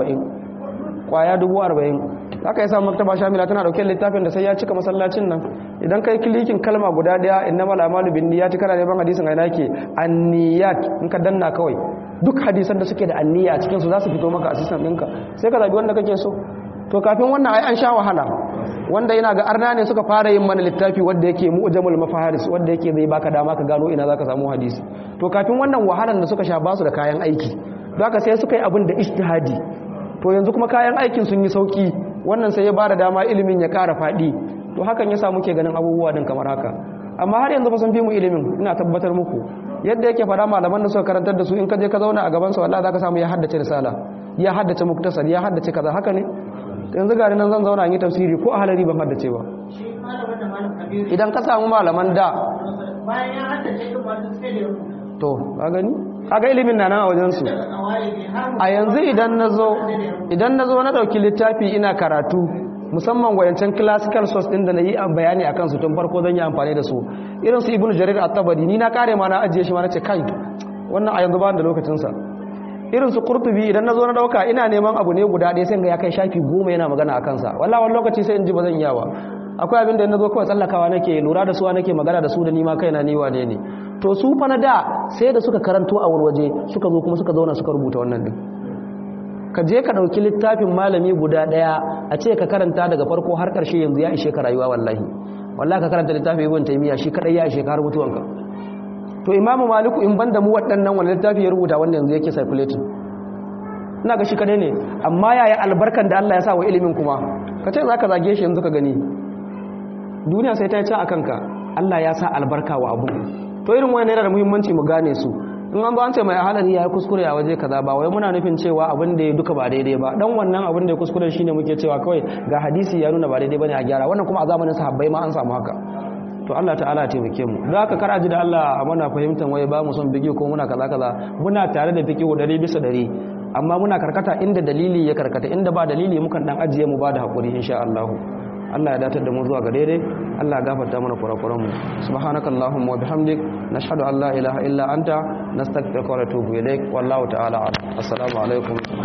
40 kwaya 40 haka yasa maktaba shamila tana dauke littafin da sai ya cika masallacin nan idan kai klikin kalma guda daya innamal a'malu binniyati kana neman hadisin aina yake anniyat in ka danna kawai duk hadisan da suke da anniya a cikin su za su fito maka a system ɗinka sai ka zabi wanda kake so to kafin wannan ai an sha wahala wanda yana ga arna ne suka fara yin mana littafi wanda yake mu'jamul mafaharis wanda yake zai baka dama ka gano ina zaka samu hadisi to kafin wannan wahalan da suka sha basu da kayan aiki don haka sai suka yi abin da ijtihadi to yanzu kuma kayan aikin sun yi sauki wannan sai ya bada dama ilimin ya ƙara faɗi to hakan yasa muke ganin abubuwa din kamar haka amma har yanzu fa sun fi mu ilimin ina tabbatar muku yadda yake fada malaman da suka karantar da su in ka je ka zauna a gaban sa wallahi zaka samu ya haddace risala ya haddace muktasar ya haddace kaza haka ne yanzu gari nan zan zauna in yi tafsiri ko a halari ban haddace ba shi malamin da malam kabiru idan ka samu malaman da bayan ya haddace din ba duk sai da ya rubuta to ka gani kaga ilimin na nan a wajen su daga kawai ne har mu a yanzu idan na zo idan na zo na ɗauki littafi ina karatu musamman wayancan classical source ɗin da na yi bayani a kansu tun farko zan yi amfani da su irin su ibn jarir at-tabari ni na kare ma na ajiye shi ma na ce kai wannan a yanzu ba da lokacinsa irin su qurtubi idan na zo na ɗauka ina neman abu ne guda ɗaya sai ga ya kai shafi goma yana magana a kansa wallahi wani lokaci sai in ji ba zan iya ba akwai abin da na zo kawai tsallakawa nake lura da su nake magana da su da ni ma kaina ni wane ne to su fa na da sai da suka karanto a wani waje suka zo kuma suka zauna suka rubuta wannan din ka je ka ɗauki littafin malami guda ɗaya a ce ka karanta daga farko har ƙarshe yanzu ya ishe ka rayuwa wallahi wallahi ka karanta littafin ibn taymiya shi kadai ya ishe ka har mutuwanka to imamu maliku in banda mu waɗannan wani littafi ya rubuta wanda yanzu yake circulating ina ga shi kadai ne amma yaya albarkan da Allah ya sa wa ilimin kuma ka ce za ka zage shi yanzu ka gani duniya sai ta yi can a kanka Allah ya sa albarka wa abu to irin wani yana da muhimmanci mu gane su in an zo an ce mai halari ya yi kuskure a waje kaza ba wai muna nufin cewa abin da ya duka ba daidai ba dan wannan abin da ya kuskure shine muke cewa kawai ga hadisi ya nuna ba daidai bane a gyara wannan kuma a zamanin sahabbai ma an samu haka to Allah ta'ala ya taimake mu don haka kar a ji da Allah muna fahimtar wai ba mu son bigi ko muna kaza kaza muna tare da fiqhu dari bisa dari amma muna karkata inda dalili ya karkata inda ba dalili mukan dan ajiye mu ba da hakuri insha Allah Allah ya datar da mu zuwa ga daidai Allah ya gafarta mana kurakuran mu subhanakallahumma wa bihamdik nashhadu an la ilaha illa anta nastaghfiruka wa natubu ilaik wallahu ta'ala a'lam assalamu alaikum